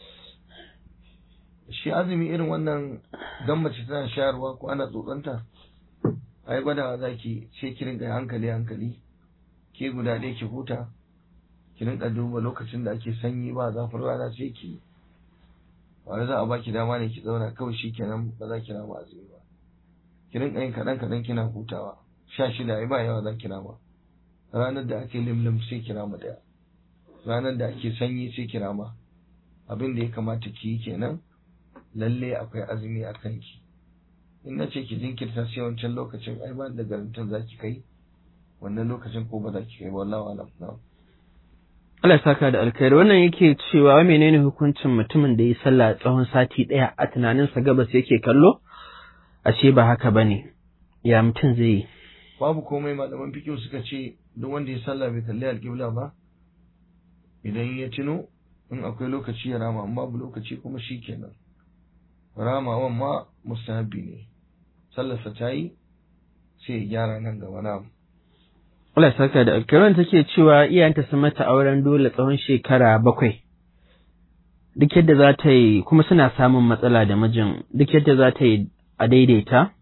shi azumi irin wannan dan mace tana shayarwa ko ana tsotsanta ai gwada za ki ce ki rinka hankali hankali ke guda ɗaya ki huta ki rinka duba lokacin da ake sanyi ba zafin rana sai ki ba za a baki dama ne ki zauna kawai shi kenan ba za ki rama azumi ba ki rinka yin kaɗan kaɗan kina hutawa sha shida ai ba yawa za kira ma ranar da ake limlim sai kira ma ɗaya ranar da ake sanyi sai kira ma abin da ya kamata ki yi kenan lalle akwai azumi a kanki in na ce ki jinkirta sai wancan lokacin ai ba da garantin za ki kai wannan lokacin ko ba za ki kai wallahi alam na'am Allah ya saka da alkhairi wannan yake cewa wa menene hukuncin mutumin da ya sallah tsawon sati ɗaya a tunaninsa gabas yake kallo ashe ba haka bane ya mutum zai yi babu komai malaman fikihu suka ce duk wanda ya sallah bai kalli alƙibla ba idan ya tuno in akwai lokaci ya rama in babu lokaci kuma shi kenan ramawan ma mustahabi ne sallarsa ta yi sai ya gyara nan gaba na Allah ya saka da alkhairi take cewa iyayenta sun mata auren dole tsawon shekara bakwai duk yadda za ta yi kuma suna samun matsala da mijin duk yadda za ta yi a daidaita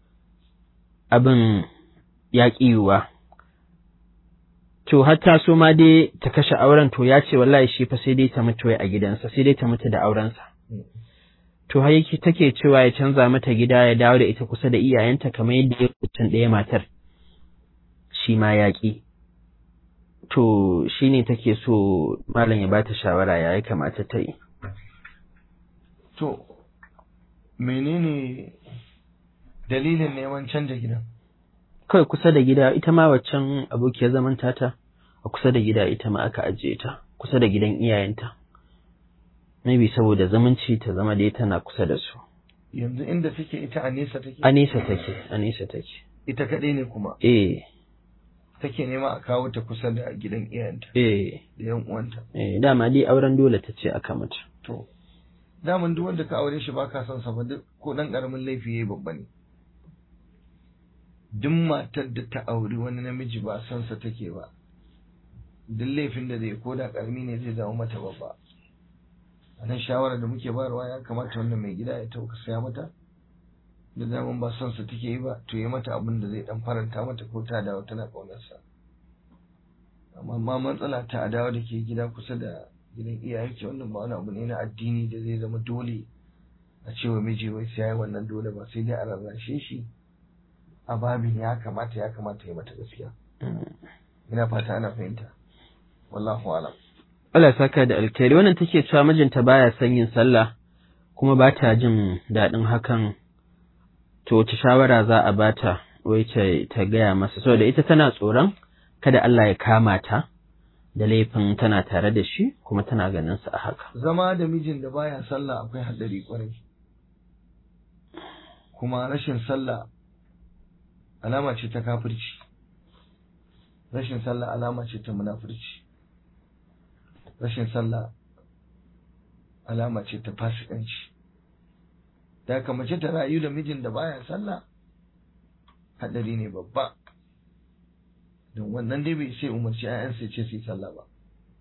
abin ya yiwuwa. To, hatta so ma dai ta kashe auren to ya ce wallahi shi fa sai dai ta mutu a gidansa, sai dai ta mutu da aurensa. To, har yake take cewa ya canza mata gida ya dawo da ita kusa da iyayenta kamar yadda ya mutum ɗaya matar. Shi ma ya ƙi. To, shi ne take so malam ya ba ta shawara ya ya kamata ta yi. To, menene dalilin neman canja gidan? kawai kusa da gida ita ma waccan abokiyar zaman tata a kusa da gida ita ma aka ajiye ta kusa da gidan iyayenta maybe saboda zumunci ta zama dai tana kusa da su Yanzu inda take ita a nesa take? a nesa take a nesa take Ita kaɗai ne kuma eh take nema a kawo ta kusa da gidan iyayenta eh da yan uwanta. eh dama dai auren dole ta ce aka mata To, daman duk wanda ka aure shi baka son sa ba duk ko dan karamin laifi yayi babba ne. Duk matar da ta auri wani namiji ba son sa take ba. Duk laifin da zai ko da karami ne zai zama mata babba. A nan shawarar da muke bayarwa ya kamata wannan mai gida ya tauka saya mata. Da daman ba son sa take yi ba, to yi mata abin da zai dan faranta mata ko ta dawo tana kaunar sa. Amma ma matsala ta a dawo da ke gida kusa da gidan iyayenki wannan ba wani abu ne na addini da zai zama dole a cewa miji wai sai yayi wannan dole ba sai dai a rarrashe shi a babin ya kamata ya kamata ya mata gaskiya ina fata ana fahimta wallahu alam Allah ya saka da alkhairi wannan take cewa mijinta baya son yin sallah kuma ba ta jin daɗin hakan to wace shawara za a bata wai ta ta gaya masa saboda ita tana tsoron kada Allah ya kama ta da laifin tana tare da shi kuma tana ganin sa a haka zama da mijin da baya sallah akwai haɗari kwarai kuma rashin sallah alama ce ta kafirci rashin sallah alama ce ta munafurci rashin sallah alama ce ta fasikanci da haka mace ta rayu da mijin da baya sallah haɗari ne babba don wannan dai bai sai umarci 'ya'yansa ya ce su yi sallah ba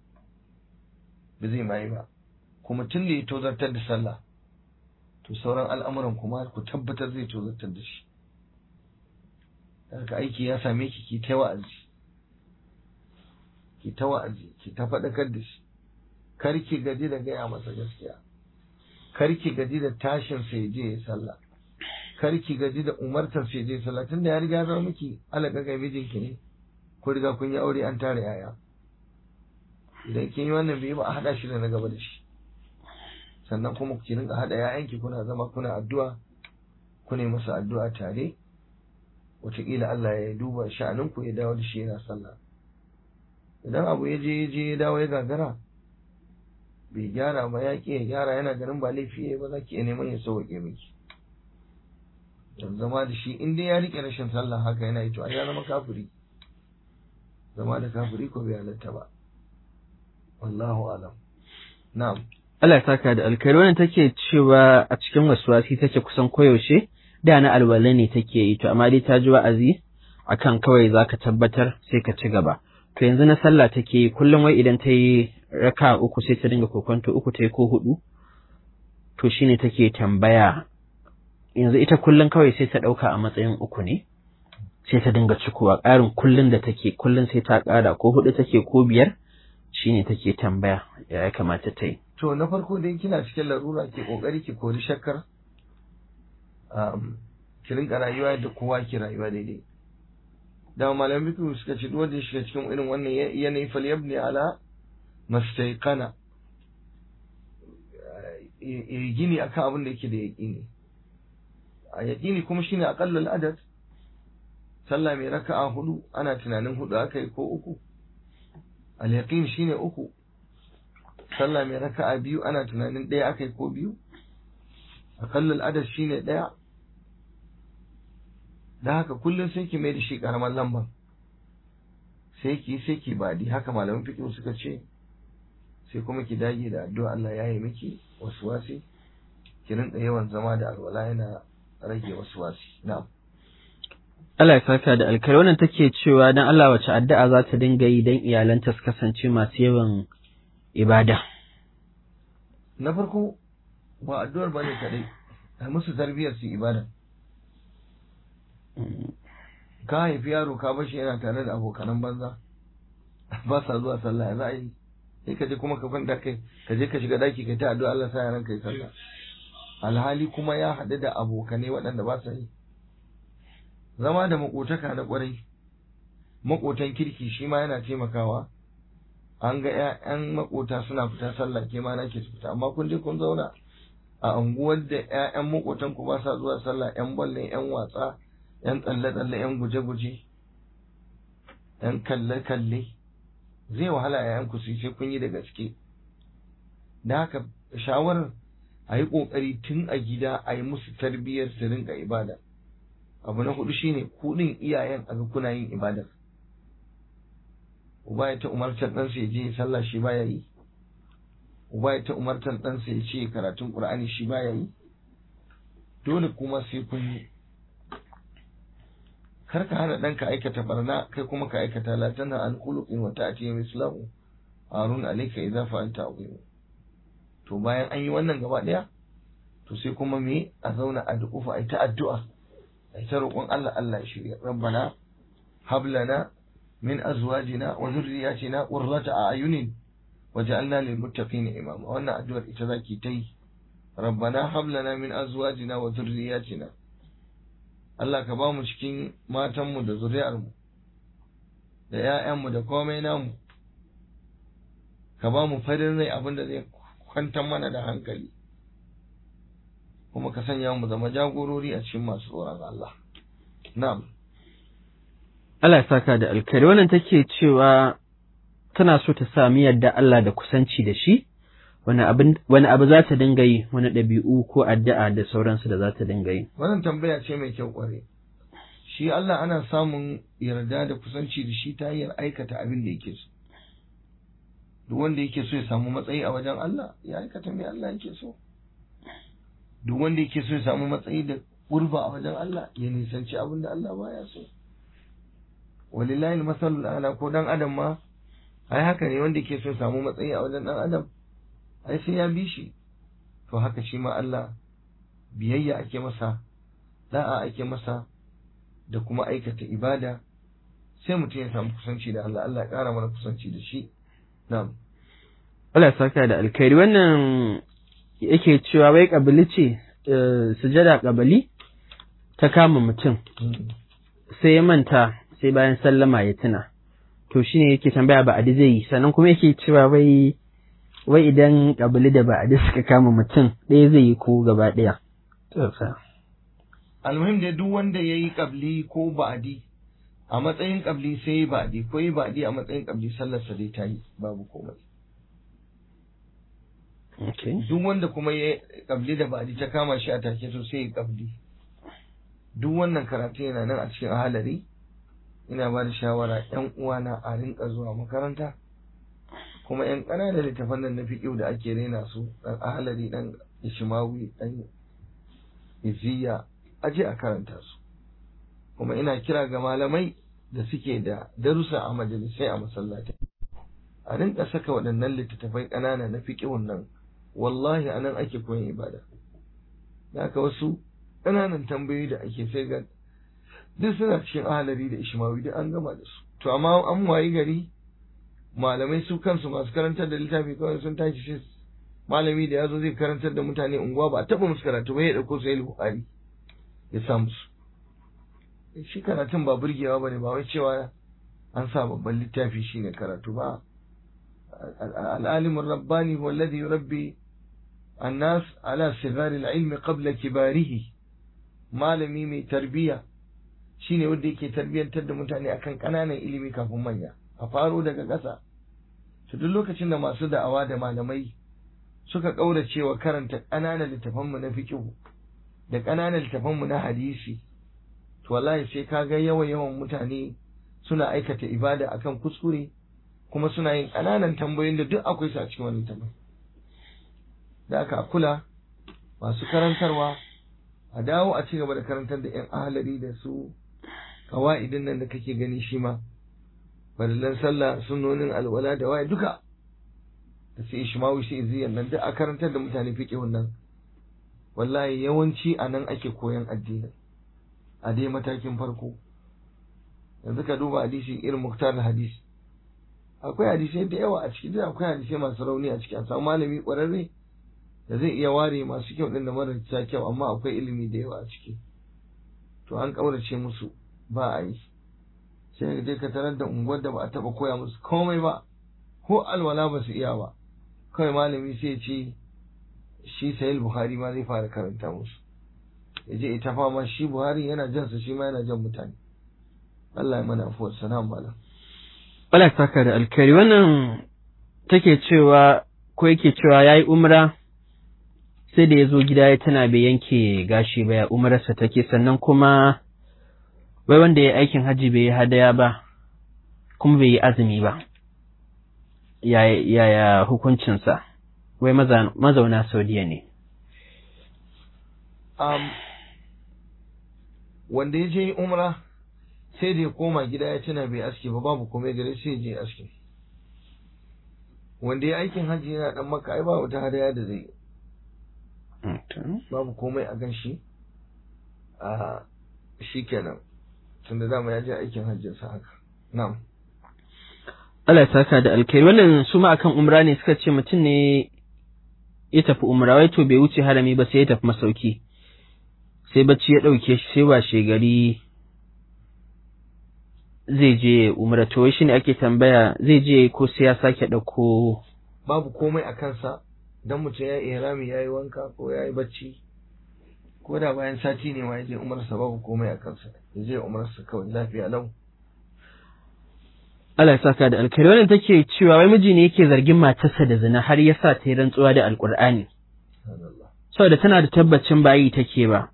ba zai mai ba kuma tun da ya tozartar da sallah to sauran al'amuran kuma ku tabbatar zai tozartar da shi haka aiki ya same ki ki ta wa'azi ki ta wa'azi ki ta faɗakar da shi kar ki gaji da gaya masa gaskiya kar ki gaji da tashin sa ya je ya sallah kar ki gaji da umartar sa ya je sallah tunda ya riga zama miki alaka ga mijinki ne ko riga kun yi aure an tare yaya idan kin yi wannan bai ba a haɗa shi da na gaba da shi sannan kuma ki rinka haɗa ‘ya'yanki kuna zama kuna addu'a kuna yi masa addu'a tare wataƙila Allah ya duba sha'aninku ya dawo da shi yana sallah idan abu ya je ya je ya dawo ya gagara bai gyara ba ya ƙi ya gyara yana ganin ba laifi ya ba za ki iya neman ya sauwaƙe miki don zama da shi in dai ya riƙe rashin sallah haka yana yi to a ya zama kafiri zama da kafiri ko bai halatta ba wallahu alam na'am Allah ya saka da alkhairi wannan take cewa a cikin wasuwasi take kusan koyaushe da na alwala ne take yi to amma dai ta ji wa'azi akan kawai zaka tabbatar sai ka ci gaba to yanzu na sallah take yi kullum wai idan ta yi raka uku sai ta dinga kokonto uku ta yi ko hudu to shine take tambaya yanzu ita kullum kawai sai ta ɗauka a matsayin uku ne sai ta dinga cikowa ƙarin kullum da take kullum sai ta ƙara ko hudu take ko biyar shine take tambaya ya ya kamata ta yi To na farko dai kina cikin larura ke kokari ki kori shakkar um, ki rinka rayuwa yadda kowa ke rayuwa daidai da malamin fiqh suka ce duk wanda ya shiga cikin irin wannan yanayi fal yabni ala mastaiqana ya gini akan abin da yake da yaqini a yaqini kuma shine aqallul adad sallah mai raka'a hudu ana tunanin hudu akai ko uku al yaqin shine uku sallah mai raka'a biyu ana tunanin ɗaya akai ko biyu aqallul adad shine ɗaya da haka kullum sai ki mai da shi karamar lamban sai ki sai ki badi haka malaman fiqh suka ce sai kuma ki dage da addu'a Allah ya yi miki wasi ki rinka yawan zama da alwala yana rage wasi na'am Allah ya saka da alkhairi wannan take cewa dan Allah wace addu'a za ta dinga yi dan iyalanta su kasance masu yawan ibada na farko ba addu'ar bane kadai ai musu tarbiyyar su ibada ka haifi yaro ka bashi yana tare da abokanan banza ba sa zuwa sallah za a yi sai ka je kuma ka kwanta kai ka je ka shiga daki kai ta addu'a Allah sa yaran kai sallah alhali kuma ya haɗu da abokanai waɗanda ba sa yi zama da makotaka na ƙwarai makotan kirki shi ma yana taimakawa an ga ƴaƴan makota suna fita sallah ke ma nake su fita amma kun je kun zauna a unguwar da ƴaƴan makotan ku ba sa zuwa sallah ƴan balle ƴan watsa ƴan tsalle-tsalle ƴan guje-guje ƴan kalle-kalle zai wahala a ku su sai kun yi da gaske da haka shawarar a yi ƙoƙari tun a gida a yi musu tarbiyyar su rinka ibada abu na hudu shine kuɗin iyayen a ga kuna yin ibadar uba ya ta umartar ɗansa ya je ya sallah shi baya yi uba ya ta umartar ɗansa ya ce karatun ƙur'ani shi baya yi dole kuma sai kun yi kar ka hana ɗanka aikata barna kai kuma ka aikata la tana an khuluqin wa ta'ti mislahu harun alayka idza fa'alta azim to bayan an yi wannan gaba ɗaya to sai kuma me a zauna a duƙufa a ta addu'a a ta roƙon Allah Allah ya shirya rabbana hab lana min azwajina wa dhurriyyatina qurrata a'yunin waj'alna lil muttaqina imama wannan addu'ar ita zaki ta yi rabbana hab lana min azwajina wa dhurriyyatina Allah ka ba mu cikin matanmu da zuri'armu da ‘ya'yanmu da komai namu, ka ba mu farin rai abin da zai kwantar mana da hankali, kuma ka sanya mu zama jagorori a cikin masu tsoron Allah. Na'am. Allah ya saka da alkhairi wannan take cewa tana so ta sami yadda Allah da kusanci da shi, wani abu za ta dinga yi wani ɗabi'u ko addu'a da sauransu da za ta dinga yi. Wannan tambaya ce mai kyau ƙware. Shi Allah ana samun yarda da kusanci da shi ta hanyar aikata abin da yake so. Duk wanda yake so ya samu matsayi a wajen Allah ya aikata mai Allah yake so. Duk wanda yake so ya samu matsayi da ƙurba a wajen Allah ya nisanci abin da Allah baya so. Walillahi masalul ala ko dan adam ma ai haka ne wanda yake so ya samu matsayi a wajen dan adam ai sai ya bi shi to haka shi ma Allah biyayya ake masa da'a ake masa da kuma aikata ibada sai mutum ya samu kusanci da Allah Allah ya ƙara mana kusanci da shi na'am Allah ya saka da alkhairi wannan yake cewa wai kabili ce sujada kabali ta kama mutum sai ya manta sai bayan sallama ya tuna to shine yake tambaya ba adi zai yi sannan kuma yake cewa wai wai idan kabili da ba'adi suka kama mutum ɗaya zai yi ko gaba ɗaya. almuhim da duk wanda ya yi kabli ko ba'adi a matsayin kabli sai ya ba'adi ko ya ba'adi a matsayin kabli sallarsa dai ta yi babu komai duk wanda kuma ya kabli da ba'adi ta kama shi a take so sai ya kabli duk wannan karatu yana nan a cikin ahalari ina ba da shawara yan uwana a rinka zuwa makaranta kuma yan ƙananan littafan nan na fiƙiu da ake rena su ɗan ahalari ɗan ishimawi ɗan iziya aje a karanta su kuma ina kira ga malamai da suke da darussa a majalisai a masallatai a rinka saka waɗannan littattafai ƙanana na fiƙiun nan wallahi anan ake koyon ibada da haka wasu ƙananan tambayoyi da ake sai ga duk suna cikin ahalari da ishimawi duk an gama da su to amma an wayi gari malamai su kansu masu karantar da littafi kawai sun tashi shi malami da yazo zai karantar da mutane unguwa ba a taba musu karatu ba ya dauko sai buhari ya sa musu shi karatun ba burgewa bane ba wai cewa an sa babban littafi shine karatu ba العالم الرباني هو الذي يربي الناس على صغار العلم قبل كباره malami mai tarbiya shine wanda yake tarbiyantar da mutane akan ƙananan ilimi kafin manya a faro daga ƙasa to duk lokacin da masu da'awa da malamai suka ƙaurace wa karanta ƙananan littafanmu na fiqh da ƙananan littafanmu na hadisi to wallahi sai kaga yawan yawan mutane suna aikata ibada akan kuskure kuma suna yin ƙananan tambayoyin da duk akwai su a cikin wannan tambayi da aka kula masu karantarwa a dawo a ci gaba da karantar da 'yan ahalari da su kawa'idin nan da kake gani shi ma farillan sallah sunnonin alwala da waye duka da su ishmawi shi iziyan nan duk a karantar da mutane fiqhun nan wallahi yawanci a nan ake koyan addini a dai matakin farko yanzu ka duba hadisi irin muktar hadisi akwai hadisai da yawa a ciki duk akwai hadisai masu rauni a ciki a samu malami ƙwararre da zai iya ware masu kyau din da marasa kyau amma akwai ilimi da yawa a ciki to an ƙaurace musu ba a yi sai dai ka tarar da unguwar da ba a taɓa koya musu komai ba ko alwala ba su iya ba kawai malami sai ce shi sahil buhari ma zai fara karanta musu ya je ita fama shi buhari yana jan sa shi ma yana jan mutane Allah ya mana afuwar salam malam Allah saka da alkhairi wannan take cewa ko yake cewa yayi umra sai da ya zo gida ya tana bai yanke gashi ba ya umararsa take sannan kuma wai wanda ya aikin hajji bai yi hadaya ba kuma bai yi azumi ba yaya hukuncinsa wai mazauna saudiya ne um, wanda ya je umra sai da ya koma gida ya tuna bai aski ba babu komai gare sai ya je aski wanda ya aikin hajji yana dan maka ai ba wata hadaya da zai yi babu komai a gan shi a shi kenan tunda dama ya je aikin hajjinsa haka na'am Allah ya saka da alkhairi wannan su ma akan umra ne suka ce mutum ne ya tafi umra wai to bai wuce harami ba sai ya tafi masauki sai bacci ya ɗauke shi sai washe gari zai je umra to wai shine ake tambaya zai je ko sai ya sake ɗauko babu komai a kansa dan mutum ya yi rami ya yi wanka ko ya yi bacci ko da bayan sati ne ma ya je umarsa babu komai a kansa ya je umarsa kawai lafiya lau Allah ya saka da alkhairi wannan take cewa wai miji ne yake zargin matarsa da zina har ya sa ta yi rantsuwa da alkur'ani saboda tana da tabbacin bayi take ba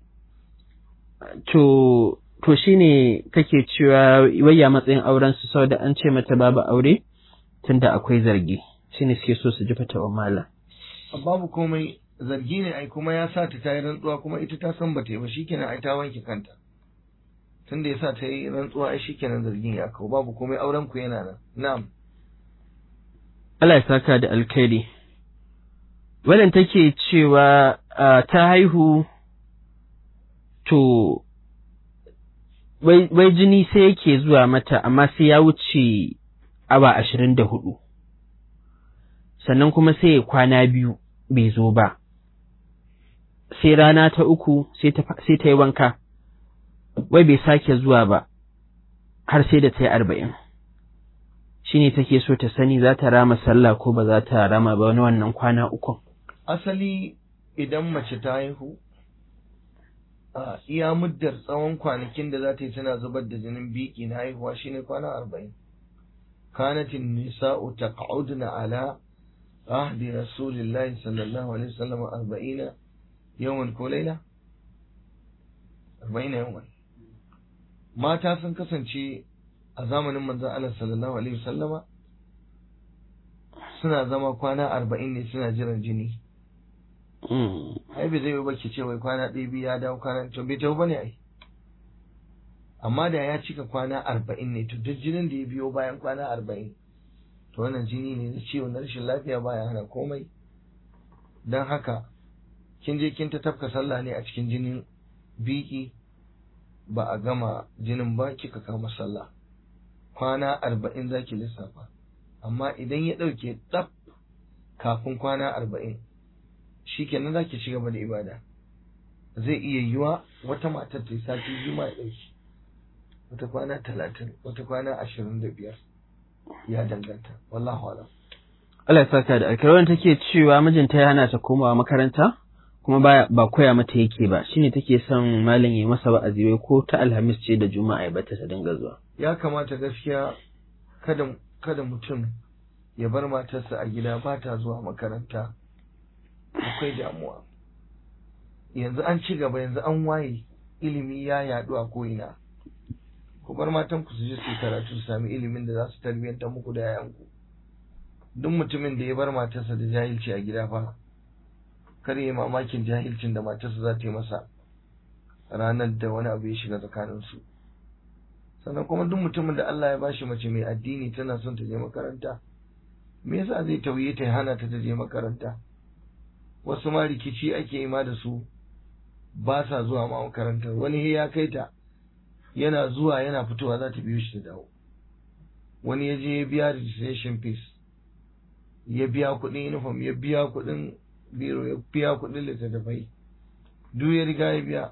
to to shine take cewa wayya matsayin auren su saboda an ce mata babu aure tunda akwai zargi shine suke so su ji fatawa malam babu komai zargi ne ai kuma ya sa ta tayi rantsuwa kuma ita ta san bata yi ba shikenan ai ta wanke kanta tunda ya sa ta yi rantsuwa ai shikenan zargin ya kawo babu komai auren ku yana nan na'am Allah ya saka da alkhairi wannan take cewa ta haihu to wai jini sai yake zuwa mata amma sai ya wuce awa ashirin da hudu sannan kuma sai ya kwana biyu bai zo ba sai rana ta uku sai ta yi wanka wai bai sake zuwa ba har sai da ta yi arba'in shi ne take so ta sani za ta rama sallah ko ba za ta rama ba wani wannan kwana ukun asali idan mace ta haihu a iya muddar tsawon kwanakin da za ta yi tana zubar da jinin biki na haihuwa shine kwana arba'in kanatin nisa'u taq'udna ala ahdi rasulillahi sallallahu alaihi wasallam arba'ina yawan ko laila arba'ina yawan mata sun kasance a zamanin manzon Allah sallallahu alaihi wasallama suna zama kwana arba'in ne suna jiran jini ai bai zai yi ba ki ce wai kwana ɗaya biyu ya dawo kwana to bai tawo bane ai amma da ya cika kwana arba'in ne to duk jinin da ya biyo bayan kwana arba'in to wannan jini ne na ciwo na rashin lafiya baya hana komai don haka kin je kin ta tafka sallah ne a cikin jinin biki ba a gama jinin ba kika kama sallah kwana arba'in za ki lissafa amma idan ya ɗauke tsaf kafin kwana arba'in shi kenan za ki ci gaba da ibada zai iya yiwa wata matar ta yi sati biyu ma ya ɗauki wata kwana talatin wata kwana ashirin da biyar ya danganta wallahu alam Allah ya saka da alkhairi wannan take cewa mijinta ya hana ta komawa makaranta kuma ba ba koya mata yake ba shine take son malam ya masa wa'azi wai ko ta alhamis ce da juma'a ya bata ta dinga zuwa ya kamata gaskiya kada kada mutum ya bar matarsa a gida ba ta zuwa makaranta akwai damuwa yanzu an ci gaba yanzu an waye ilimi ya yaɗu a ko'ina ku bar matan ku su je su yi karatu su sami ilimin da za su tarbiyyantar muku da yayanku duk mutumin da ya bar matarsa da jahilci a gida fa kar yi mamakin jahilcin da matarsa za ta yi masa ranar da wani abu ya shiga tsakaninsu sannan kuma duk mutumin da Allah ya bashi mace mai addini tana son ta je makaranta me yasa zai tauye ta hana ta ta je makaranta wasu ma rikici ake yi ma da su ba sa zuwa ma makarantar wani ya kai ta yana zuwa yana fitowa za ta biyo shi ta dawo wani ya je ya biya registration fees ya biya kuɗin uniform ya biya kuɗin biro ya biya kuɗin littattafai duk ya riga ya biya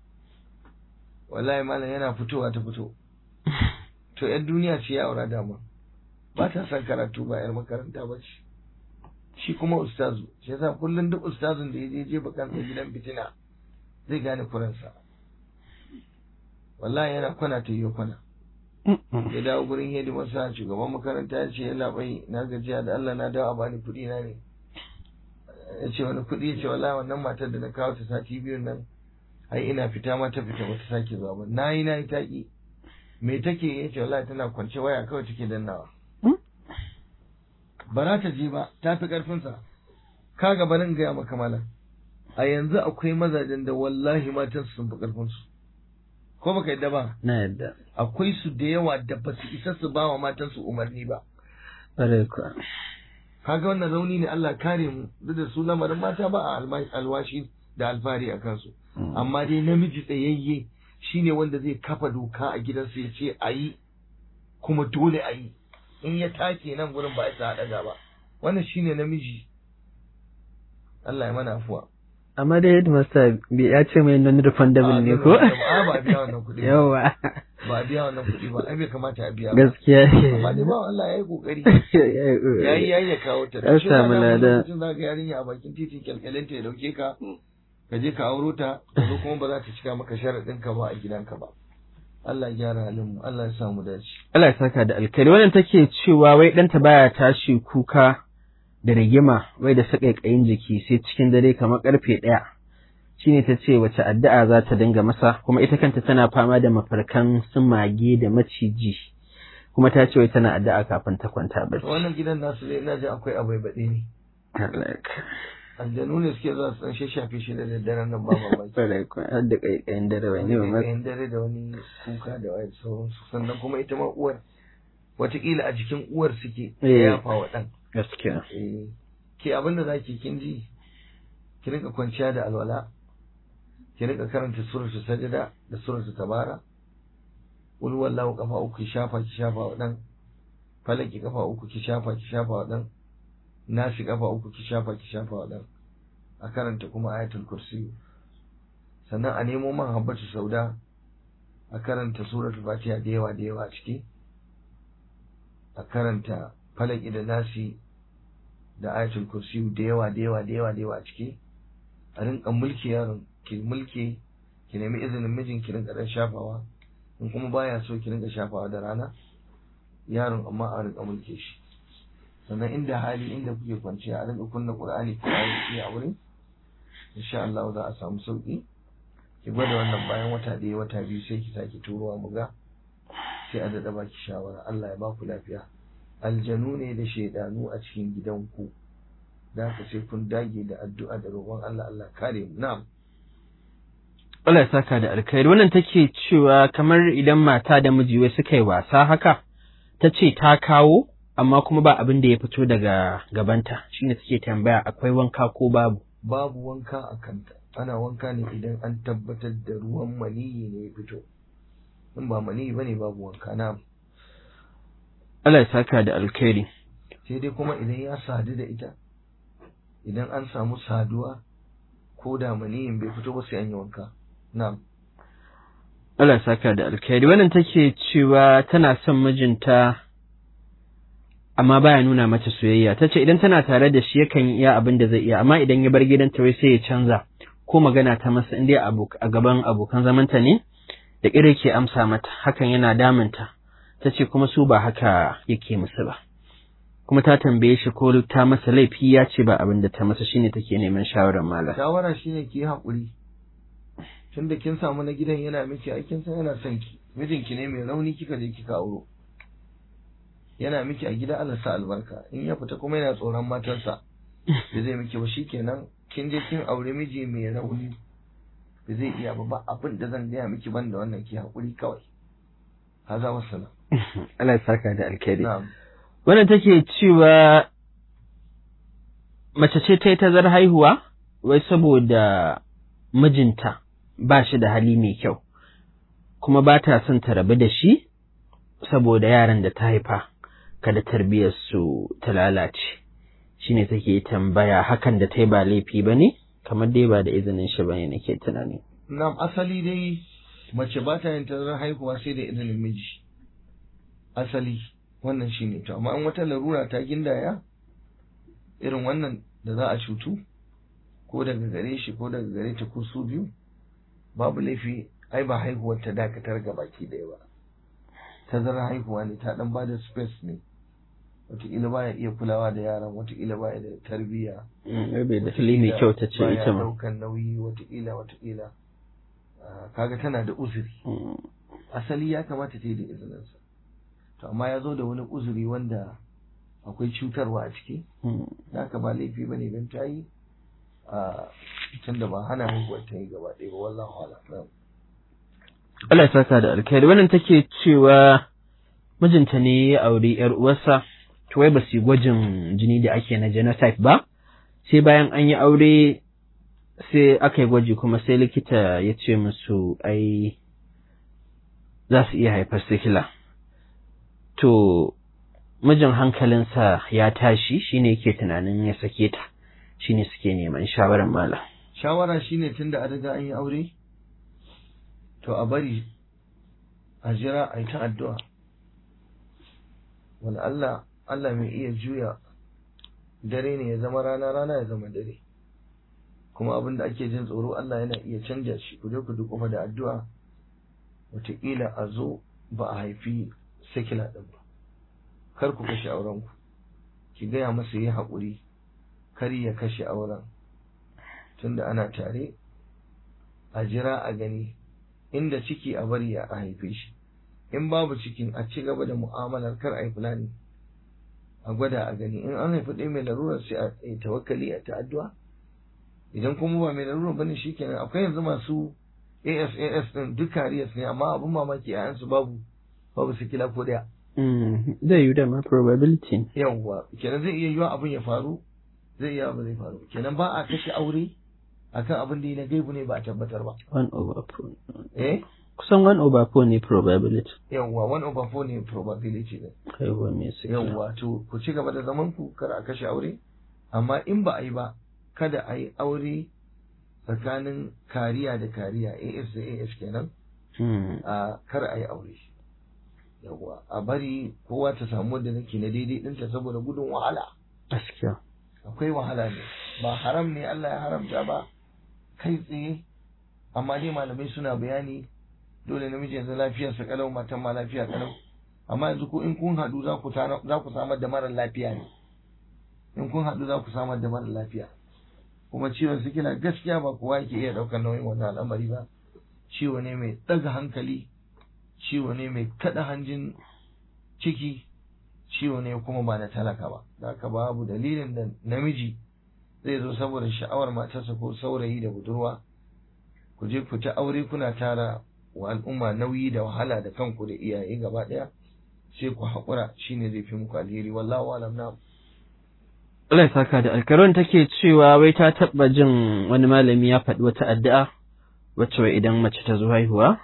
wallahi malam yana fitowa ta fito to yan duniya ce ya aura dama ba ta son karatu ba yar makaranta ba ce shi kuma ustazu shi yasa kullum duk ustazun da ya je je bakan gidan fitina zai gane kuransa wallahi yana kwana ta yi kwana ya dawo gurin hidimarsa shugaban makaranta ya ce yalla bai na gajiya da Allah na dawo a bani kuɗi na ne ya ce wani kuɗi ya ce wallahi wannan matar da na kawo ta sati biyun nan ai ina fita ma ta fita bata sake zuwa ba na yi na yi taƙi me take ya ce wallahi tana kwance waya kawai take dannawa ba za ta je ba ta fi ƙarfinsa ka ga barin gaya maka malam a yanzu akwai mazajen da wallahi matan sun fi ƙarfinsu ko baka yadda ba na yadda akwai su da yawa da ba su isa su ba wa matansu umarni ba ƙwarai kuwa kaga wannan rauni ne Allah kare mu duk da su lamarin mata ba a alwashi da alfahari a kansu amma dai namiji tsayayye shine wanda zai kafa doka a gidansa ya ce a yi kuma dole a yi in ya take nan gurin ba a isa haɗa ba wannan shine namiji Allah ya mana afuwa amma dai headmaster bai ya ce mai non refundable ne ko a ba a biya wannan kuɗi ba yawa ba a biya wannan kuɗi ba ai bai kamata a biya ba gaskiya amma dai ba Allah ya yi kokari ne yayi yayi ya kawo ta Ya samu lada. mutum za ga yarinya a bakin titin kyalkyalinta ya dauke ka ka je ka auro ta ka zo kuma ba za ta cika maka sharaɗin ka ba a gidanka ba Allah ya gyara halin mu Allah ya sa mu dace Allah ya saka da alkhairi wannan take cewa wai ɗanta baya tashi kuka da rigima wai da saƙaƙayin jiki sai cikin dare kamar ƙarfe ɗaya shine ta ce wace addu'a za ta dinga masa kuma ita kanta tana fama da mafarkan sun mage da maciji kuma ta ce wai tana addu'a kafin ta kwanta To bacci wannan gidan nasu dai ina jin akwai abai baɗe ne Allah ya ka- aljanu ne suke zuwa su dan shashafe shi da daddaren nan ba mamaki Kwarai kuwa, har da ƙaiƙayin dare bai ne ba ma- Ƙaƙayin dare da wani kuka da wani sauransu sannan kuma ita ma uwar wataƙila a jikin uwar suke Eh. ya yafa wa ɗan gaskiya Eh, ke abin da zaki kin ji ki rinka kwanciya da alwala ki rinka karanta suratul sajda da suratul tabara qul wallahu kafa uku ki shafa ki shafa wa dan falaki kafa uku ki shafa ki shafa wa dan nasi kafa uku ki shafa ki shafa wa dan a karanta kuma ayatul kursi sannan a nemo man habbatu sauda a karanta suratul fatiha da yawa da yawa a ciki a karanta falaki da nasi da ayatul kursi da yawa da yawa da yawa da yawa a ciki a rinka mulki yaron ki mulki ki nemi izinin mijin ki rinka dan shafawa in kuma baya so ki rinka shafawa da rana yaron amma a rinka mulke shi sannan inda hali inda kuke kwanciya a rinka kunna qur'ani ko ayi a wurin insha Allah za a samu sauki ki gwada wannan bayan wata ɗaya wata biyu sai ki sake turowa mu ga sai a daɗa baki shawara Allah ya ba ku lafiya aljanu ne da shaidanu a cikin gidanku da haka sai kun dage da addu'a da roƙon Allah Allah kare mu na'am Allah ya saka da alkhairi wannan take cewa kamar idan mata da miji wai suka yi wasa haka ta ce ta kawo amma kuma ba abin da ya fito daga gabanta shine take tambaya akwai wanka ko babu babu wanka a kanta ana wanka ne idan an tabbatar da ruwan maniyi ne ya fito in ba maniyi bane babu wanka na Allah ya saka da alkhairi sai dai kuma idan ya sadu da ita idan an samu saduwa ko da maniyin bai fito ba sai an yi wanka na'am Allah saka da alkhairi wannan take cewa tana son mijinta amma baya nuna mata soyayya tace idan tana tare da shi yakan iya abin da zai iya amma idan ya bar gidanta wai sai ya canza ko magana ta masa in dai a gaban abokan zamanta ne da ƙire ke amsa mata hakan yana damunta ta ce kuma su ba haka yake musu ba kuma ta tambaye shi ko ta masa laifi ya ce ba abin da ta masa shine take neman shawarar malam shawara shine ki haƙuri tunda kin samu na gidan yana miki aikin san yana son ki mijinki ne mai rauni kika je kika auro yana miki a gida Allah sa albarka in ya fita kuma yana tsoron matarsa da zai miki ba shikenan kin je kin aure miji mai rauni da zai iya ba ba abin da zan gaya miki ban da wannan ki haƙuri kawai haza wassalam Allah ya saka da alkhairi na'am wannan take cewa mace ce ta yi tazar haihuwa wai saboda mijinta ba shi da hali mai kyau kuma ba ta son ta rabu da shi saboda yaran da ta haifa kada tarbiyyarsu ta lalace shine take tambaya hakan da ta yi ba laifi ba ne kamar dai ba da izinin shi ba ne nake tunani na'am asali dai mace ba ta yin tazarar haihuwa sai da izinin miji asali wannan shine to amma in wata larura ta gindaya irin wannan da za a cutu ko daga gare shi ko daga gare ta ko su biyu babu laifi ai ba haihuwar ta dakatar ga baki ɗaya ba tazarar haihuwa ne ta dan bada space ne wataƙila baya iya kulawa da yaran wataƙila baya da tarbiyya bai da hali mai kyau ta ce baya ita ma ɗaukan nauyi wataƙila wataƙila Ah, kaga tana da uzuri asali ya kamata ta yi da izininsa to amma ya zo da wani uzuri wanda akwai cutarwa a ciki da haka ba laifi ba ne don ta yi a tunda ba hana haihuwar ta yi gaba ɗaya ba wallahu a'lam Allah ya saka da alkhairi wannan take cewa mijinta ne ya auri yar uwarsa to wai ba su yi gwajin jini da ake na genotype ba sai bayan an yi aure sai aka yi gwaji kuma sai likita ya ce musu ai za su iya haifar sikila to mijin hankalinsa ya tashi shine yake tunanin ya sake ta shine suke neman shawarar malam shawara shine tunda an riga an yi aure to a bari a jira a yi ta addu'a wani Allah Allah mai iya juya dare ne ya zama rana rana ya zama dare kuma abin da ake jin tsoro Allah yana iya canja shi ku je ku duk da addu'a wataƙila a zo ba a haifi sikila ɗin ba kar ku kashe auren ku ki gaya masa yi haƙuri kar ya kashe auren tunda ana tare a jira a gani inda ciki a bari a haife shi in babu cikin a ci gaba da mu'amalar kar a yi fulani a gwada a gani in an haifi ɗaya mai larurar sai a yi tawakkali a ta addu'a idan kuma ba mai larurar bane shikenan akwai yanzu masu ASAS din duk kariyas ne amma abin mamaki a yansu babu babu sikila ko daya zai yi dama probability yawwa kenan zai iya yiwa abin ya faru zai iya ba zai faru kenan ba a kashe aure akan abin da yi na gaibu ne ba a tabbatar ba one over four eh kusan one over four ne probability yawwa one over four ne probability ne haihuwa mai sikila yawwa to ku ci gaba da zaman ku kar a kashe aure amma in ba a yi ba kada a yi aure tsakanin kariya da kariya AS da AS kenan Hmm. a kar a yi aure yawwa a bari kowa ta samu wanda nake na daidai ɗinta saboda gudun wahala gaskiya akwai wahala ne ba haram ne Allah ya haramta ba kai tsaye amma dai malamai suna bayani dole namiji yanzu lafiyarsa kalau matan ma lafiya kalau amma yanzu ko in kun haɗu za ku tana- za ku samar da mara lafiya ne in kun haɗu za ku samar da mara lafiya kuma ciwon sikila gaskiya ba kowa yake iya ɗaukar nauyin wannan al'amari ba ciwo ne mai ɗaga hankali ciwo ne mai kaɗa hanjin ciki ciwo ne kuma ba na talaka ba da haka babu dalilin da namiji zai zo saboda sha'awar matarsa ko saurayi da budurwa ku je ku ta aure kuna tara wa al'umma nauyi da wahala da kanku da iyaye gaba ɗaya sai ku haƙura shine zai fi muku alheri wallahu alam na Allah ya saka da alkaron take cewa wai ta taɓa jin wani malami ya faɗi wata addu'a wacce wai idan mace ta zo haihuwa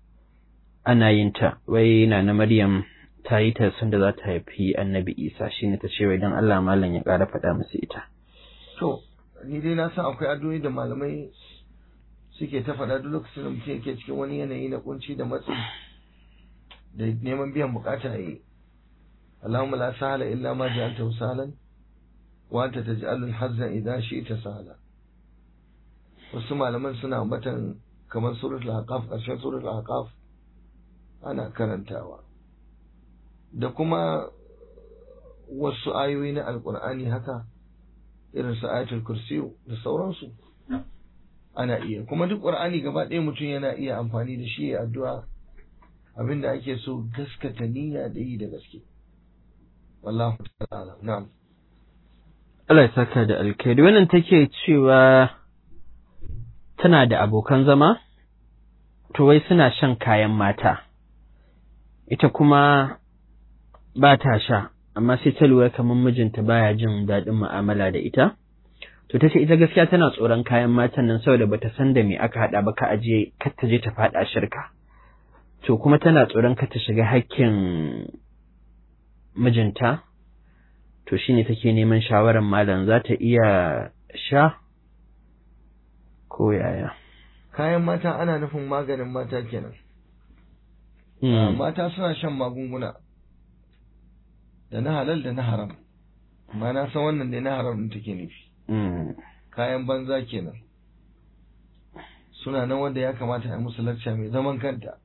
ana yin ta wai na na Maryam ta yi ta sanda za ta haifi annabi Isa shine ta ce wai dan Allah malam ya ƙara faɗa musu ita to ni dai na san akwai addu'o'i da malamai suke ta faɗa duk lokacin da mutum yake cikin wani yanayi na kunci da matsi da neman biyan bukata yi Allahumma la sahala illa ma ja'altahu sahlan wa anta taj'alul hazna idha shi'ta sahla wasu malaman suna ambatan kamar suratul ahqaf ƙarshen suratul ahqaf ana karantawa da kuma wasu ayoyi na alkur'ani haka irin su ayatul kursi da sauransu ana iya kuma duk qur'ani gaba ɗaya mutum yana iya amfani da shi ya addu'a abinda ake so gaskata niyya da yi da gaske wallahu ta'ala na'am Allah ya saka da alkhairi wannan take cewa tana da abokan zama to wai suna shan kayan mata ita kuma ba ta sha amma sai ta lura kamar mijinta baya jin daɗin mu'amala da ita to ta ce ita gaskiya tana tsoron kayan matan nan saboda bata san da me aka haɗa ba ka aje kar ta je ta faɗa shirka to kuma tana tsoron ka ta shiga hakkin mijinta to shine take neman shawarar malam za ta iya sha ko yaya kayan mata ana nufin maganin mata kenan mata suna shan magunguna da na halal da na haram amma na san wannan ne na haram din take nufi kayan banza kenan suna nan wanda ya kamata a musu lacca mai zaman kanta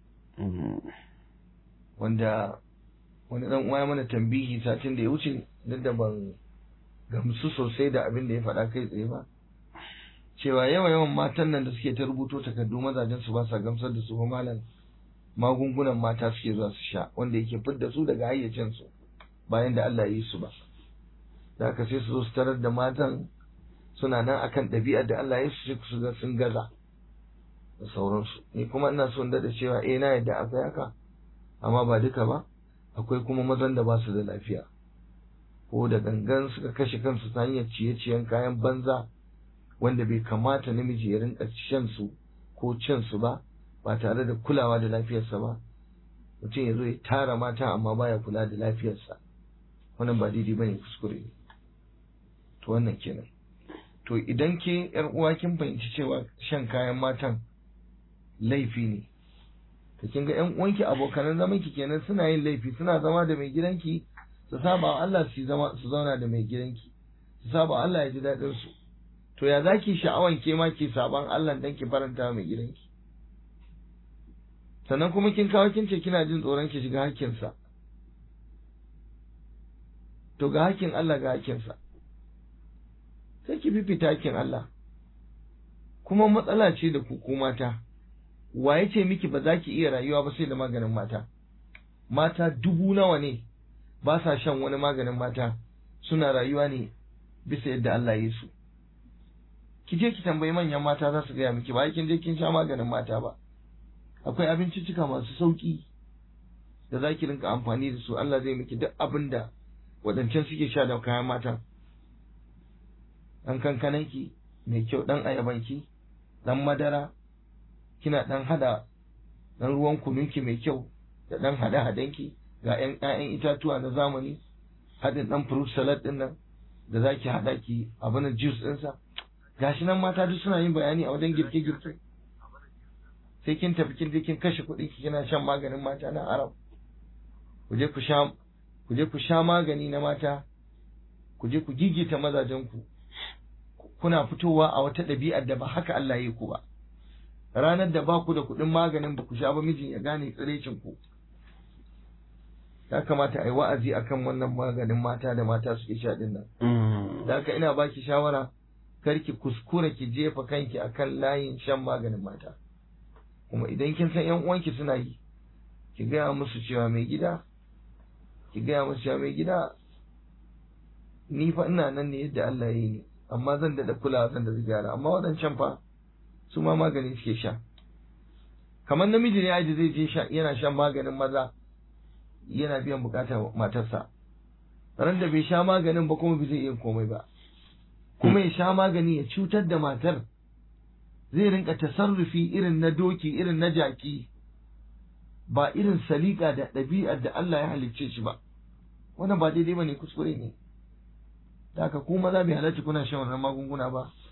wanda wani dan uwa mana tambihi satin da ya wuce duk da ban gamsu sosai da abin da ya faɗa kai tsaye ba cewa yawa yawan matan nan da suke ta rubuto takardu mazajen su ba sa gamsar da su ba malam magungunan mata suke zuwa su sha wanda yake fidda su daga hayyacin su bayan da Allah ya yi su ba da haka sai su zo su tarar da matan suna nan akan ɗabi'ar da Allah ya yi su su ga sun gaza da sauransu ni kuma ina son da cewa eh na yadda akwai haka amma ba duka ba akwai kuma mazan da ba su da lafiya ko da gangan suka kashe kansu ta hanyar ciye-ciyen kayan banza wanda bai kamata namiji ya rinka shan su ko cin su ba ba tare da kulawa da lafiyarsa ba mutum ya zo ya tara mata amma baya kula da lafiyarsa wannan ba daidai bane kuskure ne to wannan kenan to idan ke yar uwa kin fahimci cewa shan kayan matan laifi ne to kin ga ƴan uwanki abokanan zaman ki kenan suna yin laifi suna zama da mai gidanki su saba wa Allah su zama su zauna da mai gidanki su saba wa Allah ya ji daɗin su to ya zaki sha'awan ke ma ki saban Allah dan ki faranta mai gidanki sannan kuma kin kawo kin ce kina jin tsoron ki shiga hakkinsa to ga hakkin Allah ga hakkinsa sai ki fifita hakkin Allah kuma matsala ce da ku mata wa ya ce miki ba za ki iya rayuwa ba sai da maganin mata mata dubu nawa ne ba sa shan wani maganin mata suna rayuwa ne bisa yadda Allah ya yi su ki je ki tambayi manyan mata za su gaya miki ba kin je kin sha maganin mata ba akwai abinciccika masu sauki da za ki rinka amfani da su Allah zai miki duk abin da waɗancan suke sha da kayan mata ɗan kankananki mai kyau ɗan ayabanki ɗan madara kina ɗan hada ɗan ruwan kununki mai kyau da ɗan hada hadanki ga ƴan ƴaƴan itatuwa na zamani haɗin ɗan fruit salad ɗin nan da za ki haɗa ki abin juice ɗinsa gashi nan mata duk suna yin bayani a wajen girke-girke sai kin tafi kin je kin kashe kuɗi ki kina shan maganin mata na arab ku je ku sha ku je ku sha magani na mata ku je ku gigita mazajen ku kuna fitowa a wata ɗabi'ar da ba haka Allah ya yi ku ba ranar da ba ku da kuɗin maganin ba ku sha ba mijin ya gane tsirecin ku ya kamata a yi wa'azi akan wannan maganin mata da mata suke sha din nan da haka ina baki shawara kar ki kuskura ki jefa kanki akan layin shan maganin mata kuma idan kin san yan uwanki suna yi ki gaya musu cewa mai gida ki gaya musu cewa mai gida ni fa ina nan ne yadda Allah ya yi ni amma zan da kulawa zan da gyara amma waɗancan fa su ma magani suke sha kamar namiji ne aji zai je sha yana shan maganin maza yana biyan bukatar matarsa ran da bai sha maganin ba kuma bai zai iya komai ba kuma ya sha magani ya cutar da matar zai rinka tasarrufi irin na doki irin na jaki ba irin salika da ɗabi'ar da Allah ya halicce shi ba wannan ba daidai ba ne kuskure ne da haka ku maza bai halarci kuna shan wannan magunguna ba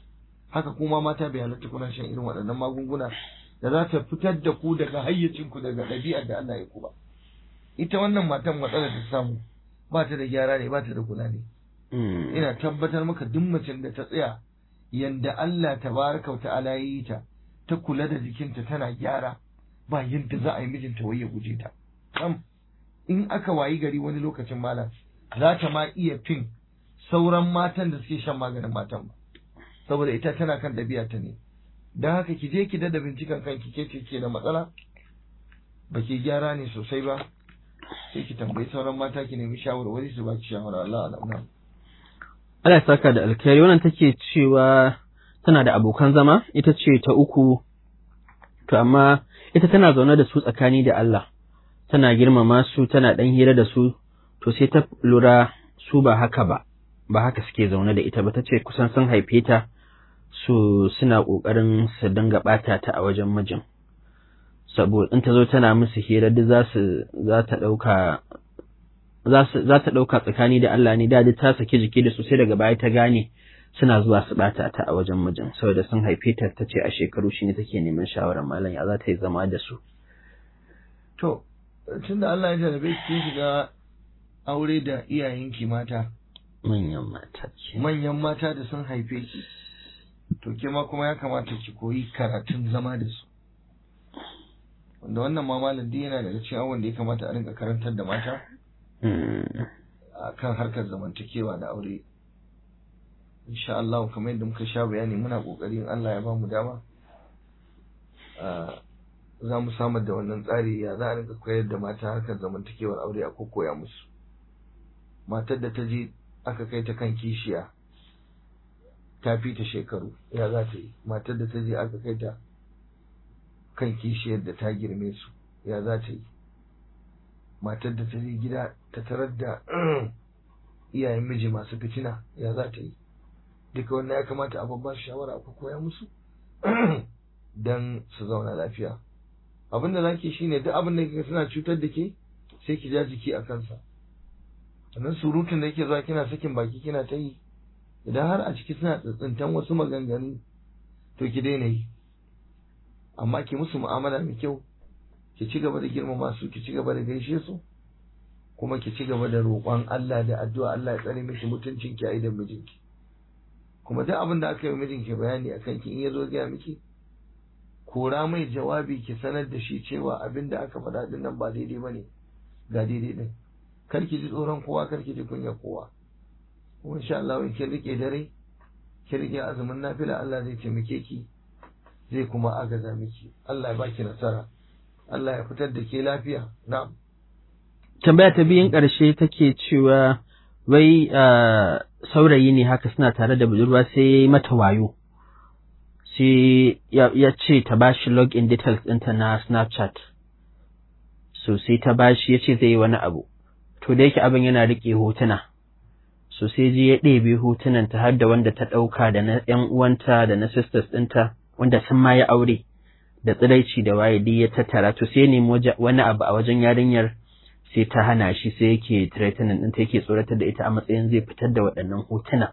haka kuma mata bai halatta kuna shan irin waɗannan magunguna da za ta fitar da ku daga hayyacinku daga ɗabi'ar da Allah ya ku ba ita wannan matan matsalar ta samu ba ta da gyara ne ba ta da kula ne ina tabbatar maka duk macen da ta tsaya yanda Allah tabaraka wa ta'ala ya yi ta ta kula da jikinta tana gyara ba yadda za a yi mijinta wai ya guje ta sam in aka wayi gari wani lokacin malam za ta ma iya fin sauran matan da suke shan maganin matan ba saboda ita tana kan ɗabi'a ta ne don haka ki je ki dada bincikan kanki ke ce ke da matsala ba ki gyara ne sosai ba sai ki tambayi sauran mata ki nemi shawarwari su ba ki shawara Allah Allah Allah ya saka da alkhairi wannan take cewa tana da abokan zama ita ce ta uku to amma ita tana zaune da su tsakani da Allah tana girmama su tana dan hira da su to sai ta lura su ba haka ba ba haka suke zaune da ita ba ta ce kusan sun haife ta su suna ƙoƙarin su dinga ɓata ta a wajen mijin saboda in ta zo tana musu hira duk za su za ta ɗauka za ta ɗauka tsakani da Allah ne da ta saki jiki da su sai daga baya ta gane suna zuwa su ɓata ta a wajen mijin saboda sun haife ta ta ce a shekaru shi ne take neman shawarar malam ya za ta yi zama da su to tunda Allah ya jarabe ki shiga aure da iyayenki mata manyan mata ce manyan mata da sun haife ki to ke ma kuma ya kamata ki koyi karatun zama da su wanda wannan ma malam duk yana daga cikin abubuwan da ya kamata a rinka karantar da mata a kan harkar zamantakewa da aure insha Allah kamar yadda muka sha bayani muna kokari in Allah ya ba mu dama za mu samar da wannan tsari ya za a rinka koyar da mata harkar zamantakewar aure a koya musu matar da ta je aka kai ta kan kishiya ta fi ta shekaru ya za ta yi matar da ta je aka kai ta kan kishiyar da ta girme su ya za ta yi matar da ta je gida ta tarar da iyayen miji masu fitina ya za ta yi duka wannan ya kamata a babba shawara a koya musu don su zauna lafiya abin da zaki shine duk abin da kika suna cutar da ke sai ki ja jiki a kansa sannan surutun da yake zuwa kina sakin baki kina ta yi idan har a ciki suna tsintsintan wasu maganganu to ki daina yi amma ki musu mu'amala mai kyau ki ci gaba da girmama su ki ci gaba da gaishe su kuma ki ci gaba da roƙon Allah da addu'a Allah ya tsare miki mutuncin ki a idan mijinki kuma duk abin da aka yi mijinki bayani akan ki in ya zo gaya miki kora mai jawabi ki sanar da shi cewa abin da aka faɗa din nan ba daidai bane ga daidai din kar ki ji tsoron kowa kar ki ji kunya kowa kuma insha Allah in kin rike dare ki rike azumin nafila Allah zai taimake ki zai kuma agaza miki Allah ya baki nasara Allah ya fitar da ke lafiya na'am tambaya ta biyun ƙarshe take cewa wai saurayi ne haka suna tare da budurwa sai mata wayo sai ya ce ta bashi login details ɗinta na Snapchat so sai ta bashi ya ce zai yi wani abu to da yake abin yana riƙe hotuna so sai je ya ɗebe hotunan ta har da wanda ta ɗauka da na ‘yan uwanta da na sisters ɗinta wanda sun ma ya aure da tsiraici da waye duk ya tattara to sai nemi wani abu a wajen yarinyar sai ta hana shi sai yake threatening ɗinta yake tsoratar da ita a matsayin zai fitar da waɗannan hotuna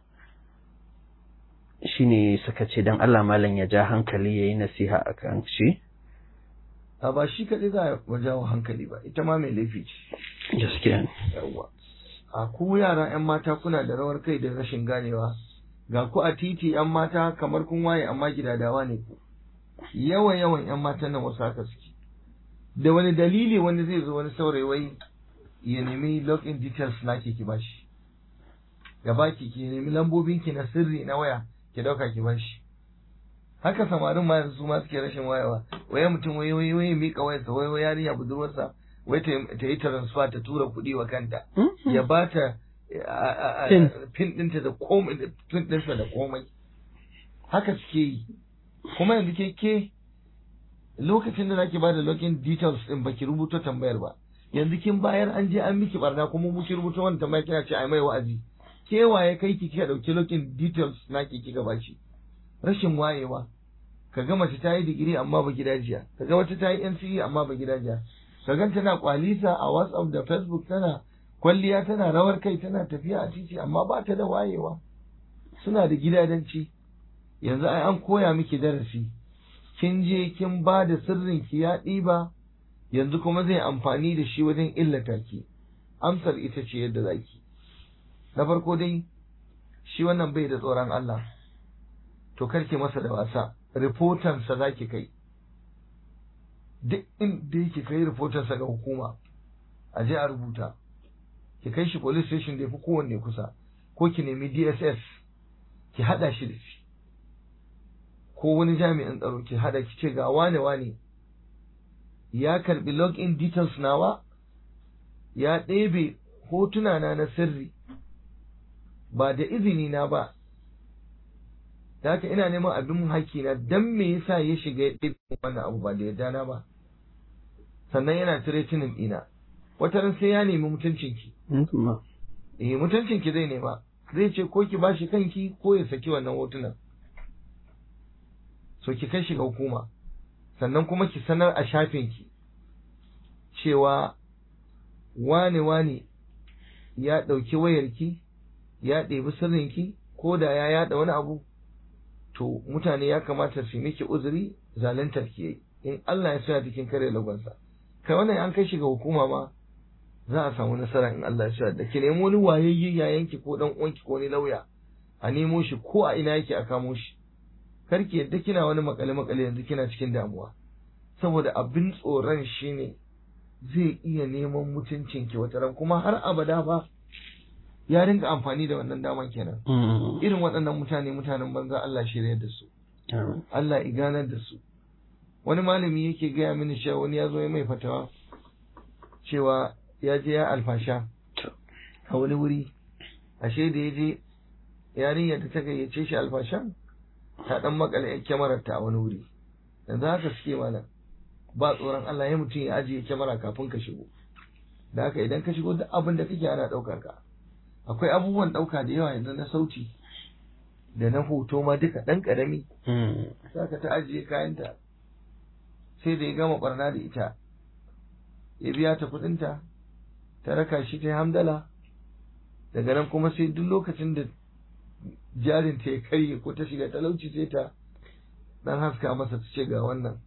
shine suka ce dan Allah malam ya ja hankali yayi nasiha akan shi a ba shi kaɗai za a jawo hankali ba ita ma mai laifi ce gaskiya yawwa a ku yara yan mata kuna da rawar kai da rashin ganewa ga ku a titi yan mata kamar kun waye amma gidadawa ne ku yawan yawan yan matan nan wasu haka suke da wani dalili wani zai zo wani saurayi wai ya nemi login details na ki bashi ya baki ki nemi lambobin ki na sirri na waya ki dauka ki bashi haka samarin ma yanzu ma suke rashin wayewa waye mutum waye waye waye mika wayarsa waye waye yarinya budurwarsa wai ta yi transfer ta tura kuɗi wa kanta ya ba ta pin ɗinta da komai pin ɗinsa da komai haka suke yi kuma yanzu ke ke lokacin da zaki ba da login details ɗin baki rubuta tambayar ba yanzu kin bayar an je an miki barna kuma muki rubuta wannan tambaya kina ce ai mai wa'azi ke waye kai ki kika dauki login details naki kika bashi rashin wayewa kaga mace ta yi digiri amma ba gidajiya kaga wata ta yi NCE amma ba gidajiya kaga tana kwalisa a WhatsApp da Facebook tana kwalliya tana rawar kai tana tafiya a titi amma ba ta da wayewa suna da gidadanci yanzu ai an koya miki darasi kin je kin ba da sirrin ki ya ɗiba yanzu kuma zai amfani da shi wajen illata ki amsar ita ce yadda zaki na farko dai shi wannan bai da tsoron Allah to karki masa da wasa rifotansa za ki kai duk inda yake kai rifotansa ga hukuma a je a rubuta ki kai shi police station da ya fi kowanne kusa ko ki nemi DSS ki hada shi da shi ko wani jami'in tsaro ki hada ki ce ga wane wane ya karbi login details nawa ya ɗebe hotuna na na sirri ba da izini na ba da haka ina neman abin haƙƙi na dan me yasa ya shiga ya ɗebe wannan abu ba da yarda na ba sannan yana tiretinin ɗina wata ran sai ya nemi mutuncinki eh mutuncinki zai nema zai ce ko ki bashi kanki ko ya saki wannan hotunan so ki kai shi ga hukuma sannan kuma ki sanar a shafinki cewa wane wane ya ɗauki wayarki ya ɗebi sirrinki ko da ya yaɗa wani abu to mutane ya kamata su miki uzuri zaluntar ki yayi in Allah ya sa cikin kare lagonsa kai wannan an kai shi ga hukuma ma za a samu nasara in Allah ya sa da ki nemo wani wayayye yayanki ko dan uwanki ko wani lauya a nemo shi ko a ina yake a kamo shi kar ki yadda kina wani makale makale yanzu kina cikin damuwa saboda abin tsoron shine zai iya neman mutuncin ki wata ran kuma har abada ba ya rinka amfani da wannan daman kenan irin waɗannan mutane mutanen banza Allah shirya da su Allah iganar da su wani malami yake gaya mini cewa wani ya zo ya mai fatawa cewa ya je ya alfasha a wani wuri ashe da ya je yarinyar da ta gayyace shi alfashan ta dan makale yan kyamarar ta a wani wuri yanzu haka suke mana ba tsoron Allah ya mutum ya ajiye kyamara kafin ka shigo da haka idan ka shigo duk abin da kake ana ɗaukar ka akwai abubuwan ɗauka da yawa yanzu na sauti da na hoto ma duka ɗan ƙarami saka ta ajiye kayanta sai da ya gama barna da ita ya biya ta kuɗinta ta raka shi ta hamdala daga nan kuma sai duk lokacin da jarin ta ya karye ko ta shiga talauci sai ta dan haska masa ta ce ga wannan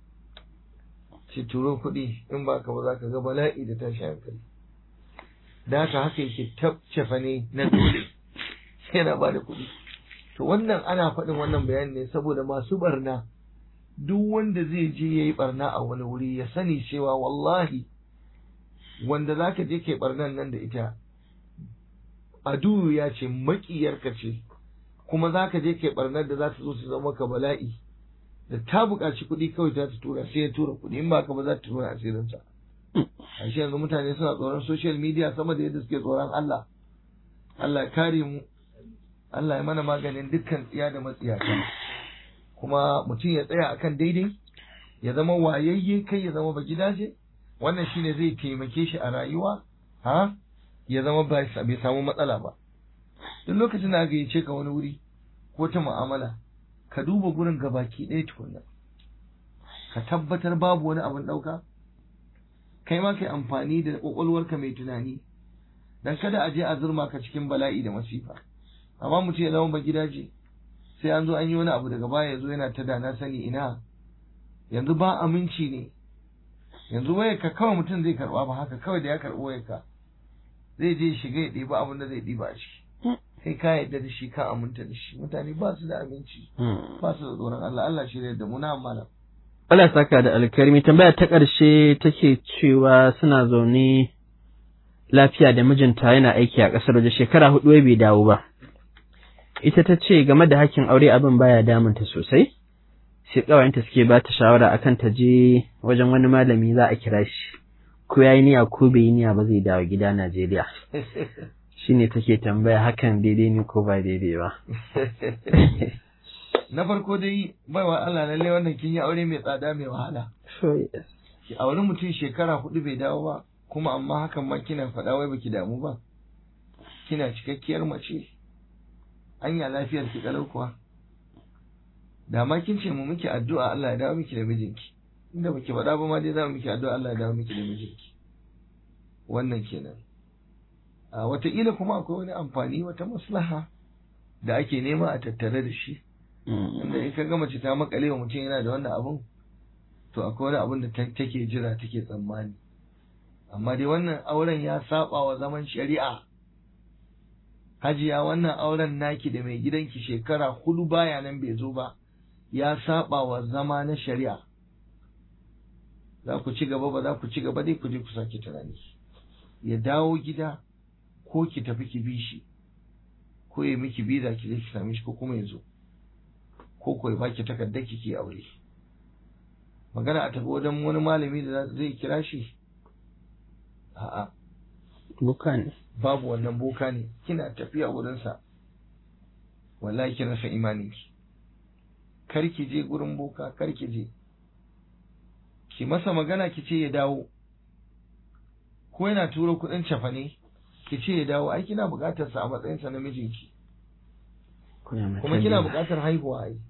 ce turo kuɗi in ba ka ba za ka ga bala'i da tashi hankali da haka haka yake tabcefa ne na dole sai na bada kuɗi to wannan ana faɗin wannan bayani ne saboda masu barna duk wanda zai je ya yi barna a wani wuri ya sani cewa wallahi wanda za ka je kai barnan nan da ita adu ya ce maƙiyarka ce kuma za ka je kai barnar da za ta zo su zama ka bala'i da ta buƙaci kuɗi kawai za ta tura sai ya tura kuɗi in ba ka ba za ta tura asirinsa a shi yanzu mutane suna tsoron social media sama da yadda suke tsoron Allah Allah ya kare mu Allah ya mana maganin dukkan tsiya da matsiyata kuma mutum ya tsaya akan daidai ya zama wayayye kai ya zama bagidaje wannan shine zai taimake shi a rayuwa ha ya zama bai samu matsala ba duk lokacin da aka yi ce ka wani wuri ko ta mu'amala ka duba gurin gabaki ɗaya tukunna ka tabbatar babu wani abin ɗauka kai ma kai amfani da ƙwaƙwalwarka mai tunani dan kada a je a zurma ka cikin bala'i da masifa amma mutum ya zama ba gidaje sai an zo an yi wani abu daga baya ya zo yana ta da na sani ina yanzu ba aminci ne yanzu wayar ka kawai mutum zai karba ba haka kawai da ya karɓi wayar ka zai je shiga ya ɗiba abin da zai ɗiba a ciki kai ka yarda da shi ka aminta da shi mutane ba su da aminci ba su da tsoron Allah Allah shi da mu na amana Allah saka da alkarmi tambaya ta ƙarshe take cewa suna zaune lafiya da mijinta yana aiki a ƙasar waje shekara hudu bai dawo ba ita ta ce game da hakkin aure abin baya damunta sosai sai ƙawayenta suke ba ta shawara akan ta je wajen wani malami za a kira shi ko ya yi niyya ko bai yi niyya ba zai dawo gida Najeriya shine take tambaya hakan daidai ne ko ba daidai ba na farko dai baiwa Allah lalle wannan kin yi aure mai tsada mai wahala ki auri mutum shekara hudu bai dawo ba kuma amma hakan ma kina faɗa wai baki damu ba kina cikakkiyar mace anya lafiyar ki kalau kuwa da ma kin ce mu miki addu'a Allah ya dawo miki da mijinki inda baki faɗa ba ma dai za mu miki addu'a Allah ya dawo miki da mijinki wannan kenan a wataƙila kuma akwai wani amfani wata maslaha da ake nema a tattare da shi inda in ka ga mace ta makale wa mutum yana da wannan abun to akwai wani abun da take jira take tsammani amma dai wannan auren ya saba wa zaman shari'a hajiya wannan auren naki da mai gidanki shekara hudu baya nan bai zo ba ya saba wa zama na shari'a za ku ci gaba ba za ku ci gaba dai ku je ku sake tunani ya dawo gida ko ki tafi ki bi shi ko ya miki biza ki je ki same shi ko kuma ya zo ko ko ya baki takardar ki ki aure magana a tafi wajen wani malami da zai kira shi a'a boka ne babu wannan boka ne kina tafiya wurinsa wallahi ki rasa imaninki kar ki je gurin boka kar ki je ki masa magana ki ce ya dawo ko yana turo kuɗin cafane ki ce ya dawo ai kina buƙatar sa a matsayinsa na mijinki kuma kina buƙatar haihuwa ai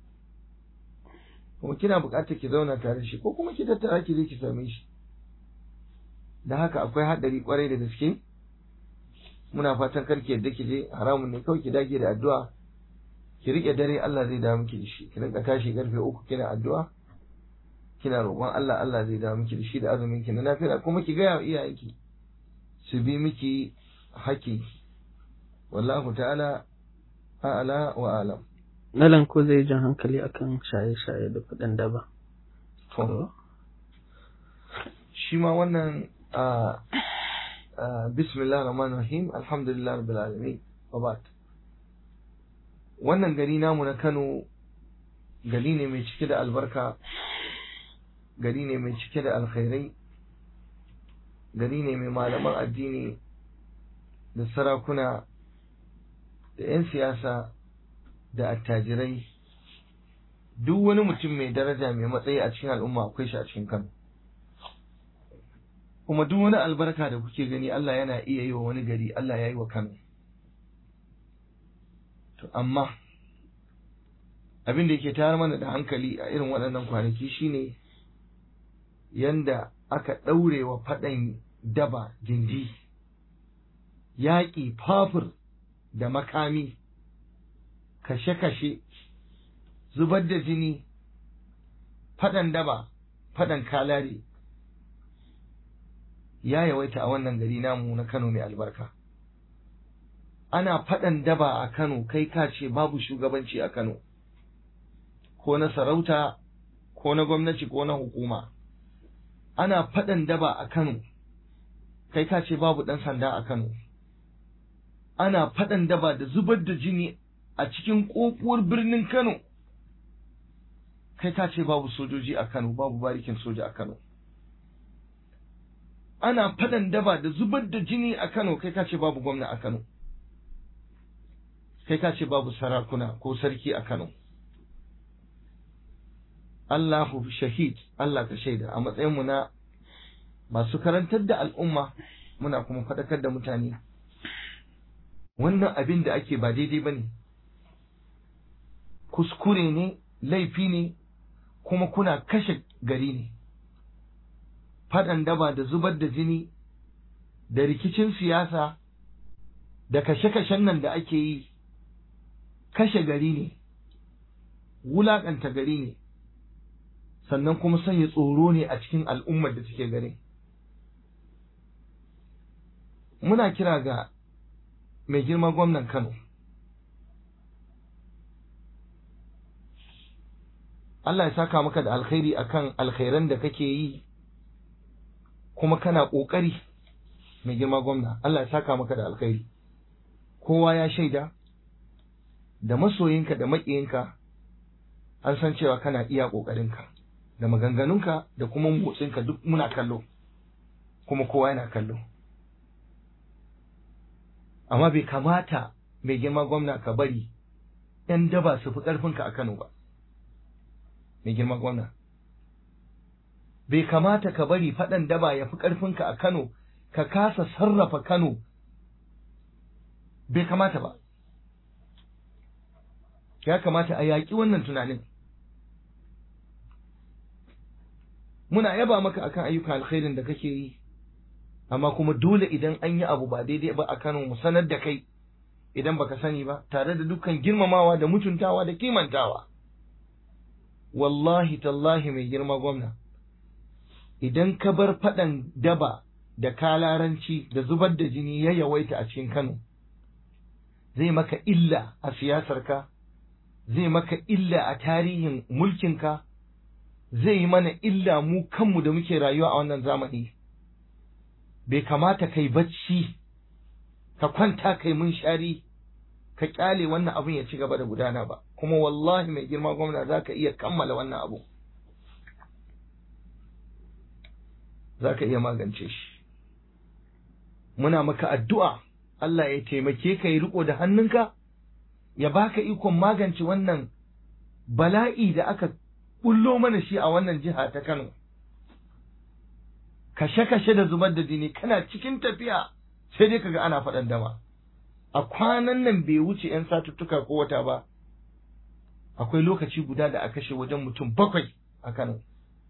kuma kina buƙatar ki zauna tare shi ko kuma ki tattara ki je ki same shi da haka akwai haɗari kwarai da gaske muna fatan kar ki yadda ki je haramun ne kawai ki dage da addu'a ki rike dare Allah zai dawo miki da shi ki rinka tashi karfe uku kina addu'a kina roƙon Allah Allah zai dawo miki da shi da azumin ki na lafiya kuma ki gaya wa iyayenki su bi miki haƙƙi wallahu ta'ala a'ala wa alam Malam ko zai jan hankali akan shaye-shaye da kuɗin daba. To, shi ma wannan a bismillah rahman rahim alhamdulillah rabbil alamin babat wannan gari namu na Kano gari ne mai cike da albarka gari ne mai cike da alkhairai gari ne mai malaman addini da sarakuna da 'yan siyasa da attajirai duk wani mutum mai daraja mai matsayi a cikin al'umma akwai shi a cikin Kano kuma duk wani albarka da kuke gani Allah yana iya yi wa wani gari Allah ya yi wa Kano to amma abin da yake tayar mana da hankali a irin waɗannan kwanaki shine yanda aka ɗaure wa faɗan daba gindi yaƙi fafur da makami kashe-kashe zubar da jini faɗan daba faɗan kalari ya yawaita a wannan gari namu na Kano mai albarka ana faɗan daba a Kano kai ka ce babu shugabanci a Kano ko na sarauta ko na gwamnati ko na hukuma ana faɗan daba a Kano kai ka ce babu ɗan sanda a Kano ana faɗan daba da zubar da jini a cikin ƙoƙuwar birnin Kano kai ka ce babu sojoji a Kano babu barikin soja a Kano ana faɗan daba da zubar da jini a Kano kai ka ce babu gwamna a Kano kai ka ce babu sarakuna ko sarki a Kano Allahu shahid Allah ka shaida a matsayinmu na masu karantar da al'umma muna kuma faɗakar da mutane wannan abin da ake ba daidai ba ne kuskure ne laifi ne kuma kuna kashe gari ne faɗan daba da zubar da jini da rikicin siyasa da kashe-kashen nan da ake yi kashe gari ne wulaƙanta gari ne sannan kuma sanya tsoro ne a cikin al'ummar da take gari muna kira ga mai girma gwamnan Kano Allah ya saka maka da alkhairi akan alkhairan da kake yi kuma kana ƙoƙari mai girma gwamna Allah ya saka maka da alkhairi kowa ya shaida da masoyinka da maƙiyinka an san cewa kana iya ƙoƙarinka da maganganunka da kuma motsinka duk muna kallo kuma kowa yana kallo amma bai kamata mai girma gwamna ka bari ‘yan daba su fi ƙarfinka a Kano ba mai girma gwamna bai kamata ka bari faɗan daba ya fi ƙarfinka a Kano ka kasa sarrafa Kano bai kamata ba ya kamata a yaƙi wannan tunanin muna yaba maka akan ayyukan alkhairin da kake yi amma kuma dole idan an yi abu ba daidai ba a Kano mu sanar da kai idan baka sani ba tare da dukkan girmamawa da mutuntawa da kimantawa wallahi tallahi mai girma gwamna idan ka bar faɗan daba da kalaranci da zubar da jini ya yawaita a cikin Kano zai maka illa a siyasarka zai maka illa a tarihin mulkinka zai yi mana illa mu kanmu da muke rayuwa a wannan zamani bai kamata kai bacci ka kwanta kai mun shari ka kyale wannan abin ya ci gaba da gudana ba kuma wallahi mai girma gwamna za ka iya kammala wannan abu za ka iya magance shi muna maka addu'a Allah ya taimake ka yi riko da hannunka ya baka ikon magance wannan bala'i da aka bullo mana shi a wannan jiha ta Kano kashe-kashe da zubar da jini kana cikin tafiya sai dai kaga ana faɗan dama a kwanan nan bai wuce 'yan satuttuka ko wata ba akwai lokaci guda da aka kashe wajen mutum bakwai a Kano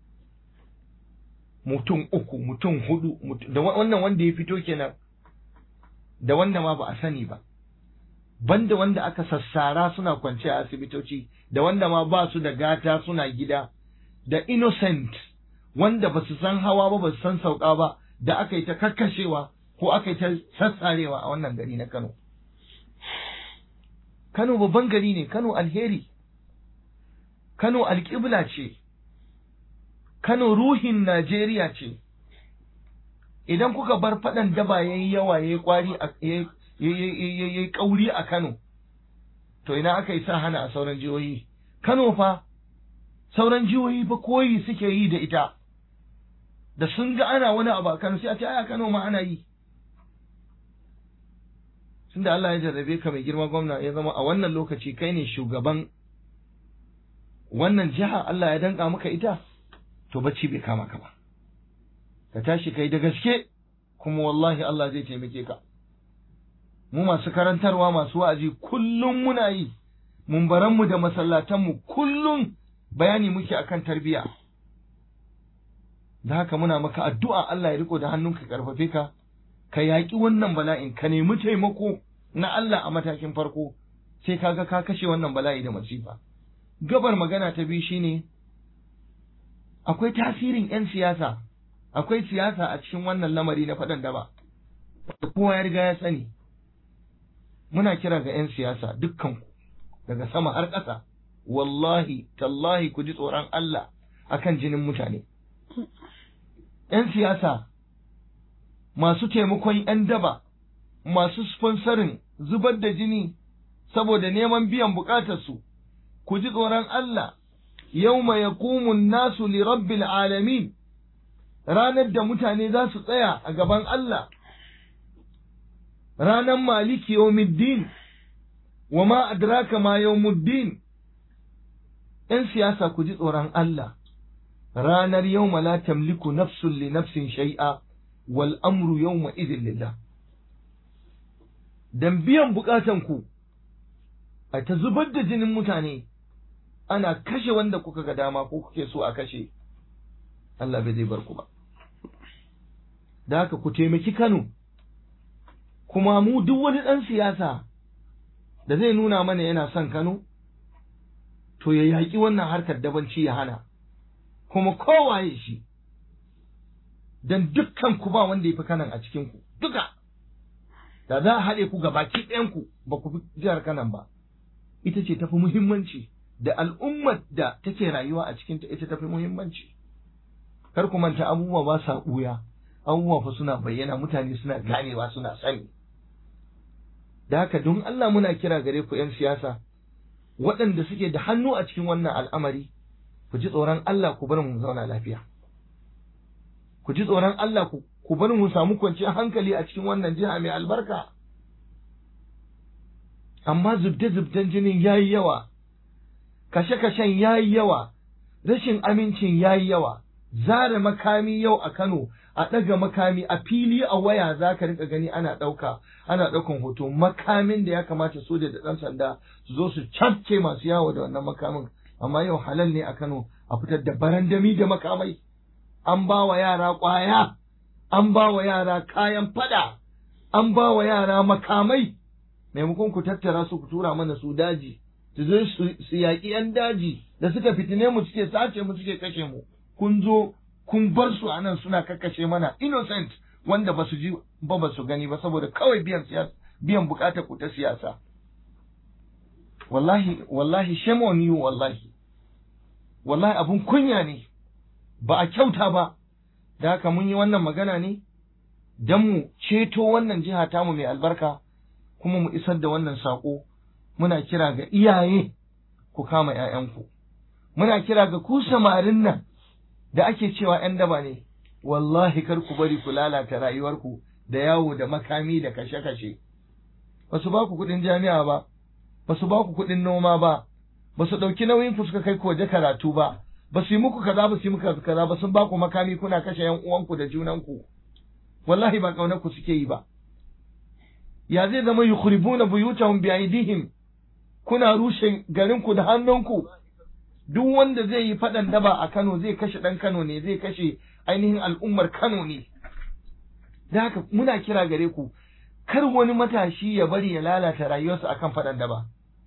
mutum uku mutum hudu da wannan wanda ya fito kenan da wanda ma ba a sani ba banda wanda aka sassara suna kwance a asibitoci da wanda ma ba su da gata suna gida da innocent wanda ba su san hawa ba ba su san sauka ba da aka yi ta kakkashewa ko aka yi ta sassarewa a wannan gari na Kano. Kano babban gari ne, Kano alheri, Kano alƙibla ce, Kano ruhin Najeriya ce, idan kuka bar faɗan daba ya yi yawa ya yi ƙwari ya yi ƙauri a Kano, to ina aka yi sa hana a sauran jihohi. Kano fa, sauran jihohi fa koyi suke yi da ita, da sun ga ana wani abu a Kano sai a ce aya Kano ma ana yi. Tunda Allah ya jarrabe ka mai girma gwamna ya zama a wannan lokaci kai ne shugaban wannan jiha Allah ya danka maka ita, to bacci bai kama ka ba. Ka tashi kai da gaske, kuma wallahi Allah zai taimake ka. Mu masu karantarwa masu wa'azi kullum muna yi, mumbaranmu da masallatanmu kullum bayani muke akan tarbiyya. Da haka muna maka addu'a Allah ya riko da hannunka karfafe ka, ka yaƙi wannan bala'in, ka nemi taimako na Allah a matakin farko, sai kaga ka kashe wannan bala'i da masifa. Gabar magana ta biyu shine akwai tasirin 'yan siyasa, akwai siyasa a cikin wannan lamari na faɗan daba, kowa ya riga ya sani. Muna kira ga 'yan siyasa dukkanku daga sama har ƙasa, wallahi, tallahi ku ji tsoron Allah akan jinin mutane. ‘Yan siyasa masu taimakon ‘yan daba, masu sponsorin zubar da jini saboda neman biyan bukatarsu, ku ji tsoron Allah, yau mai nasu li rabbil alamin ranar da mutane za su tsaya a gaban Allah, ranar maliki yawmiddin wa ma adraka ma yawmuddin ‘yan siyasa ku ji tsoron Allah. ranar yau la tamliku nafsun li nafsin shai'a wal amru yawma idin lillah dan biyan bukatan ku a ta zubar da jinin mutane ana kashe wanda kuka ga dama ko kuke so a kashe Allah bai zai bar ku ba da haka ku taimaki Kano kuma mu duk wani ɗan siyasa da zai nuna mana yana son Kano to ya yaƙi wannan harkar dabanci ya hana kuma kowaye shi dan dukkan ku ba wanda ya fi kanan a cikin ku duka da za a haɗe ku ga baki ɗayan ku ba ku fi jihar kanan ba ita ce tafi muhimmanci da al'ummar da take rayuwa a cikinta ita tafi muhimmanci kar ku manta abubuwa ba sa ɓuya abubuwa fa suna bayyana mutane suna ganewa suna sani da haka don Allah muna kira gare ku 'yan siyasa waɗanda suke da hannu a cikin wannan al'amari ku ji tsoron Allah ku bar mu zauna lafiya ku ji tsoron Allah ku bar mu samu kwanciyar hankali a cikin wannan jiha mai albarka amma zubde-zubden jinin yayi yawa kashe-kashen yayi yawa rashin amincin yayi yawa zare makami yau a Kano a ɗaga makami a fili a waya za ka rika gani ana ɗauka ana ɗaukan hoto makamin da ya kamata soja da ɗan sanda su zo su cafke masu yawo da wannan makamin amma yau halal ne a Kano a fitar da barandami da makamai an ba wa yara ƙwaya an ba wa yara kayan fada an ba wa yara makamai maimakon ku tattara su ku tura mana su daji su zo su yaƙi 'yan daji da suka fitine mu suke sace mu suke kashe mu kun zo kun bar su anan suna kakkashe mana innocent wanda ba su ji ba ba su gani ba saboda kawai biyan siyasa biyan bukatar ku ta siyasa wallahi wallahi shame on you wallahi wallahi abun kunya ne ba a kyauta ba da haka mun yi wannan magana ne don mu ceto wannan jiha tamu mai albarka kuma mu isar da wannan saƙo muna kira ga iyaye ku kama ‘ya'yanku muna kira ga ku samarin nan da ake cewa ‘yan daba ne wallahi kar ku bari ku lalata rayuwarku da yawo da makami da kashe-kashe ba su ba ku kuɗin jami'a ba ba su ba ku kuɗin noma ba ba su ɗauki nauyin ku suka kai ku waje karatu ba ba su yi muku kaza ba su yi muku kaza ba sun ba ku makami kuna kashe yan uwanku da junanku wallahi ba kaunar ku suke yi ba ya zai zama yukhribuna buyutahum bi aidihim kuna rushe garin ku da hannunku duk wanda zai yi faɗan daba a Kano zai kashe ɗan Kano ne zai kashe ainihin al'ummar Kano ne da haka muna kira gare ku kar wani matashi ya bari ya lalata rayuwarsa akan faɗan daba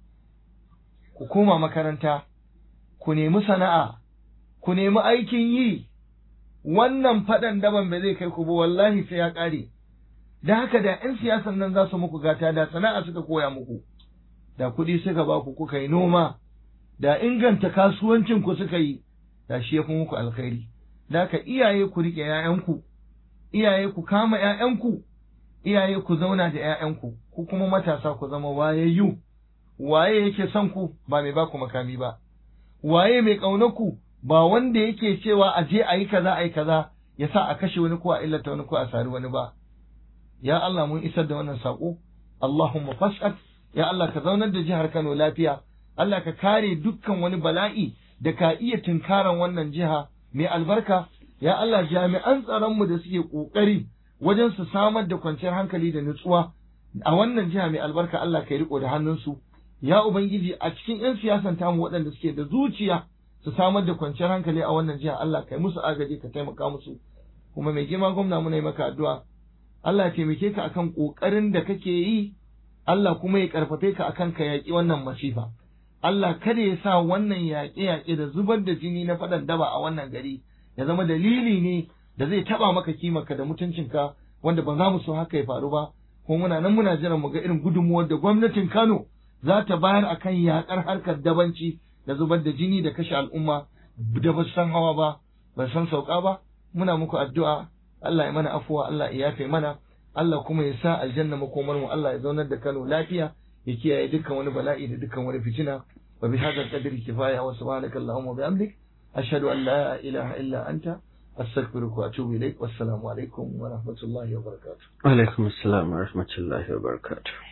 ku koma makaranta ku nemi sana'a ku nemi aikin yi wannan faɗan daban ba zai kai ku ba wallahi sai ya ƙare da haka da 'yan siyasan nan za su muku gata da sana'a suka koya muku da kuɗi suka ba ku kuka yi noma da inganta kasuwancin ku suka yi da shi ya fi muku alkhairi da haka iyaye ku riƙe 'ya'yanku iyaye ku kama 'ya'yanku iyaye ku zauna da 'ya'yanku ku kuma matasa ku zama wayayyu waye yake son ku ba mai ba ku makami ba waye mai ƙaunar ku ba wanda yake cewa a je a yi kaza a yi kaza ya sa a kashe wani ko a illata wani ko a sari wani ba ya Allah mun isar da wannan saƙo Allahumma fas'at ya Allah ka zaunar da jihar Kano lafiya Allah ka kare dukkan wani bala'i da ka iya tunkaran wannan jiha mai albarka ya Allah jami'an tsaron mu da suke kokari wajen su samar da kwanciyar hankali da nutsuwa a wannan jiha mai albarka Allah ka yi riko da hannunsu ya ubangiji a cikin 'yan siyasan tamu waɗanda suke da zuciya su samar da kwanciyar hankali a wannan jiha Allah kai musu agaji ka taimaka musu kuma mai girma gwamna muna yi maka addu'a Allah ya taimake ka akan kokarin da kake yi Allah kuma ya karfafe ka akan ka yaƙi wannan masifa Allah kada ya sa wannan yaƙe-yaƙe da zubar da jini na faɗan daba a wannan gari ya zama dalili ne da zai taɓa maka kimarka da mutuncinka wanda ba za mu so haka ya faru ba kuma muna nan muna jiran mu ga irin gudunmuwar da gwamnatin Kano za ta bayar akan yaƙar harkar dabanci da zubar da jini da kashe al'umma da ba san hawa ba ba san sauka ba muna muku addu'a Allah ya mana afuwa Allah ya yafe mana Allah kuma ya sa aljanna makomar mu Allah ya zaunar da Kano lafiya ya kiyaye dukkan wani bala'i da dukkan wani fitina wa bi hadha qadri kifaya wa subhanaka allahumma wa bihamdik ashhadu an la ilaha illa anta astaghfiruka wa atubu ilaik wassalamu alaikum wa rahmatullahi wa barakatuh alaikum assalam wa rahmatullahi wa barakatuh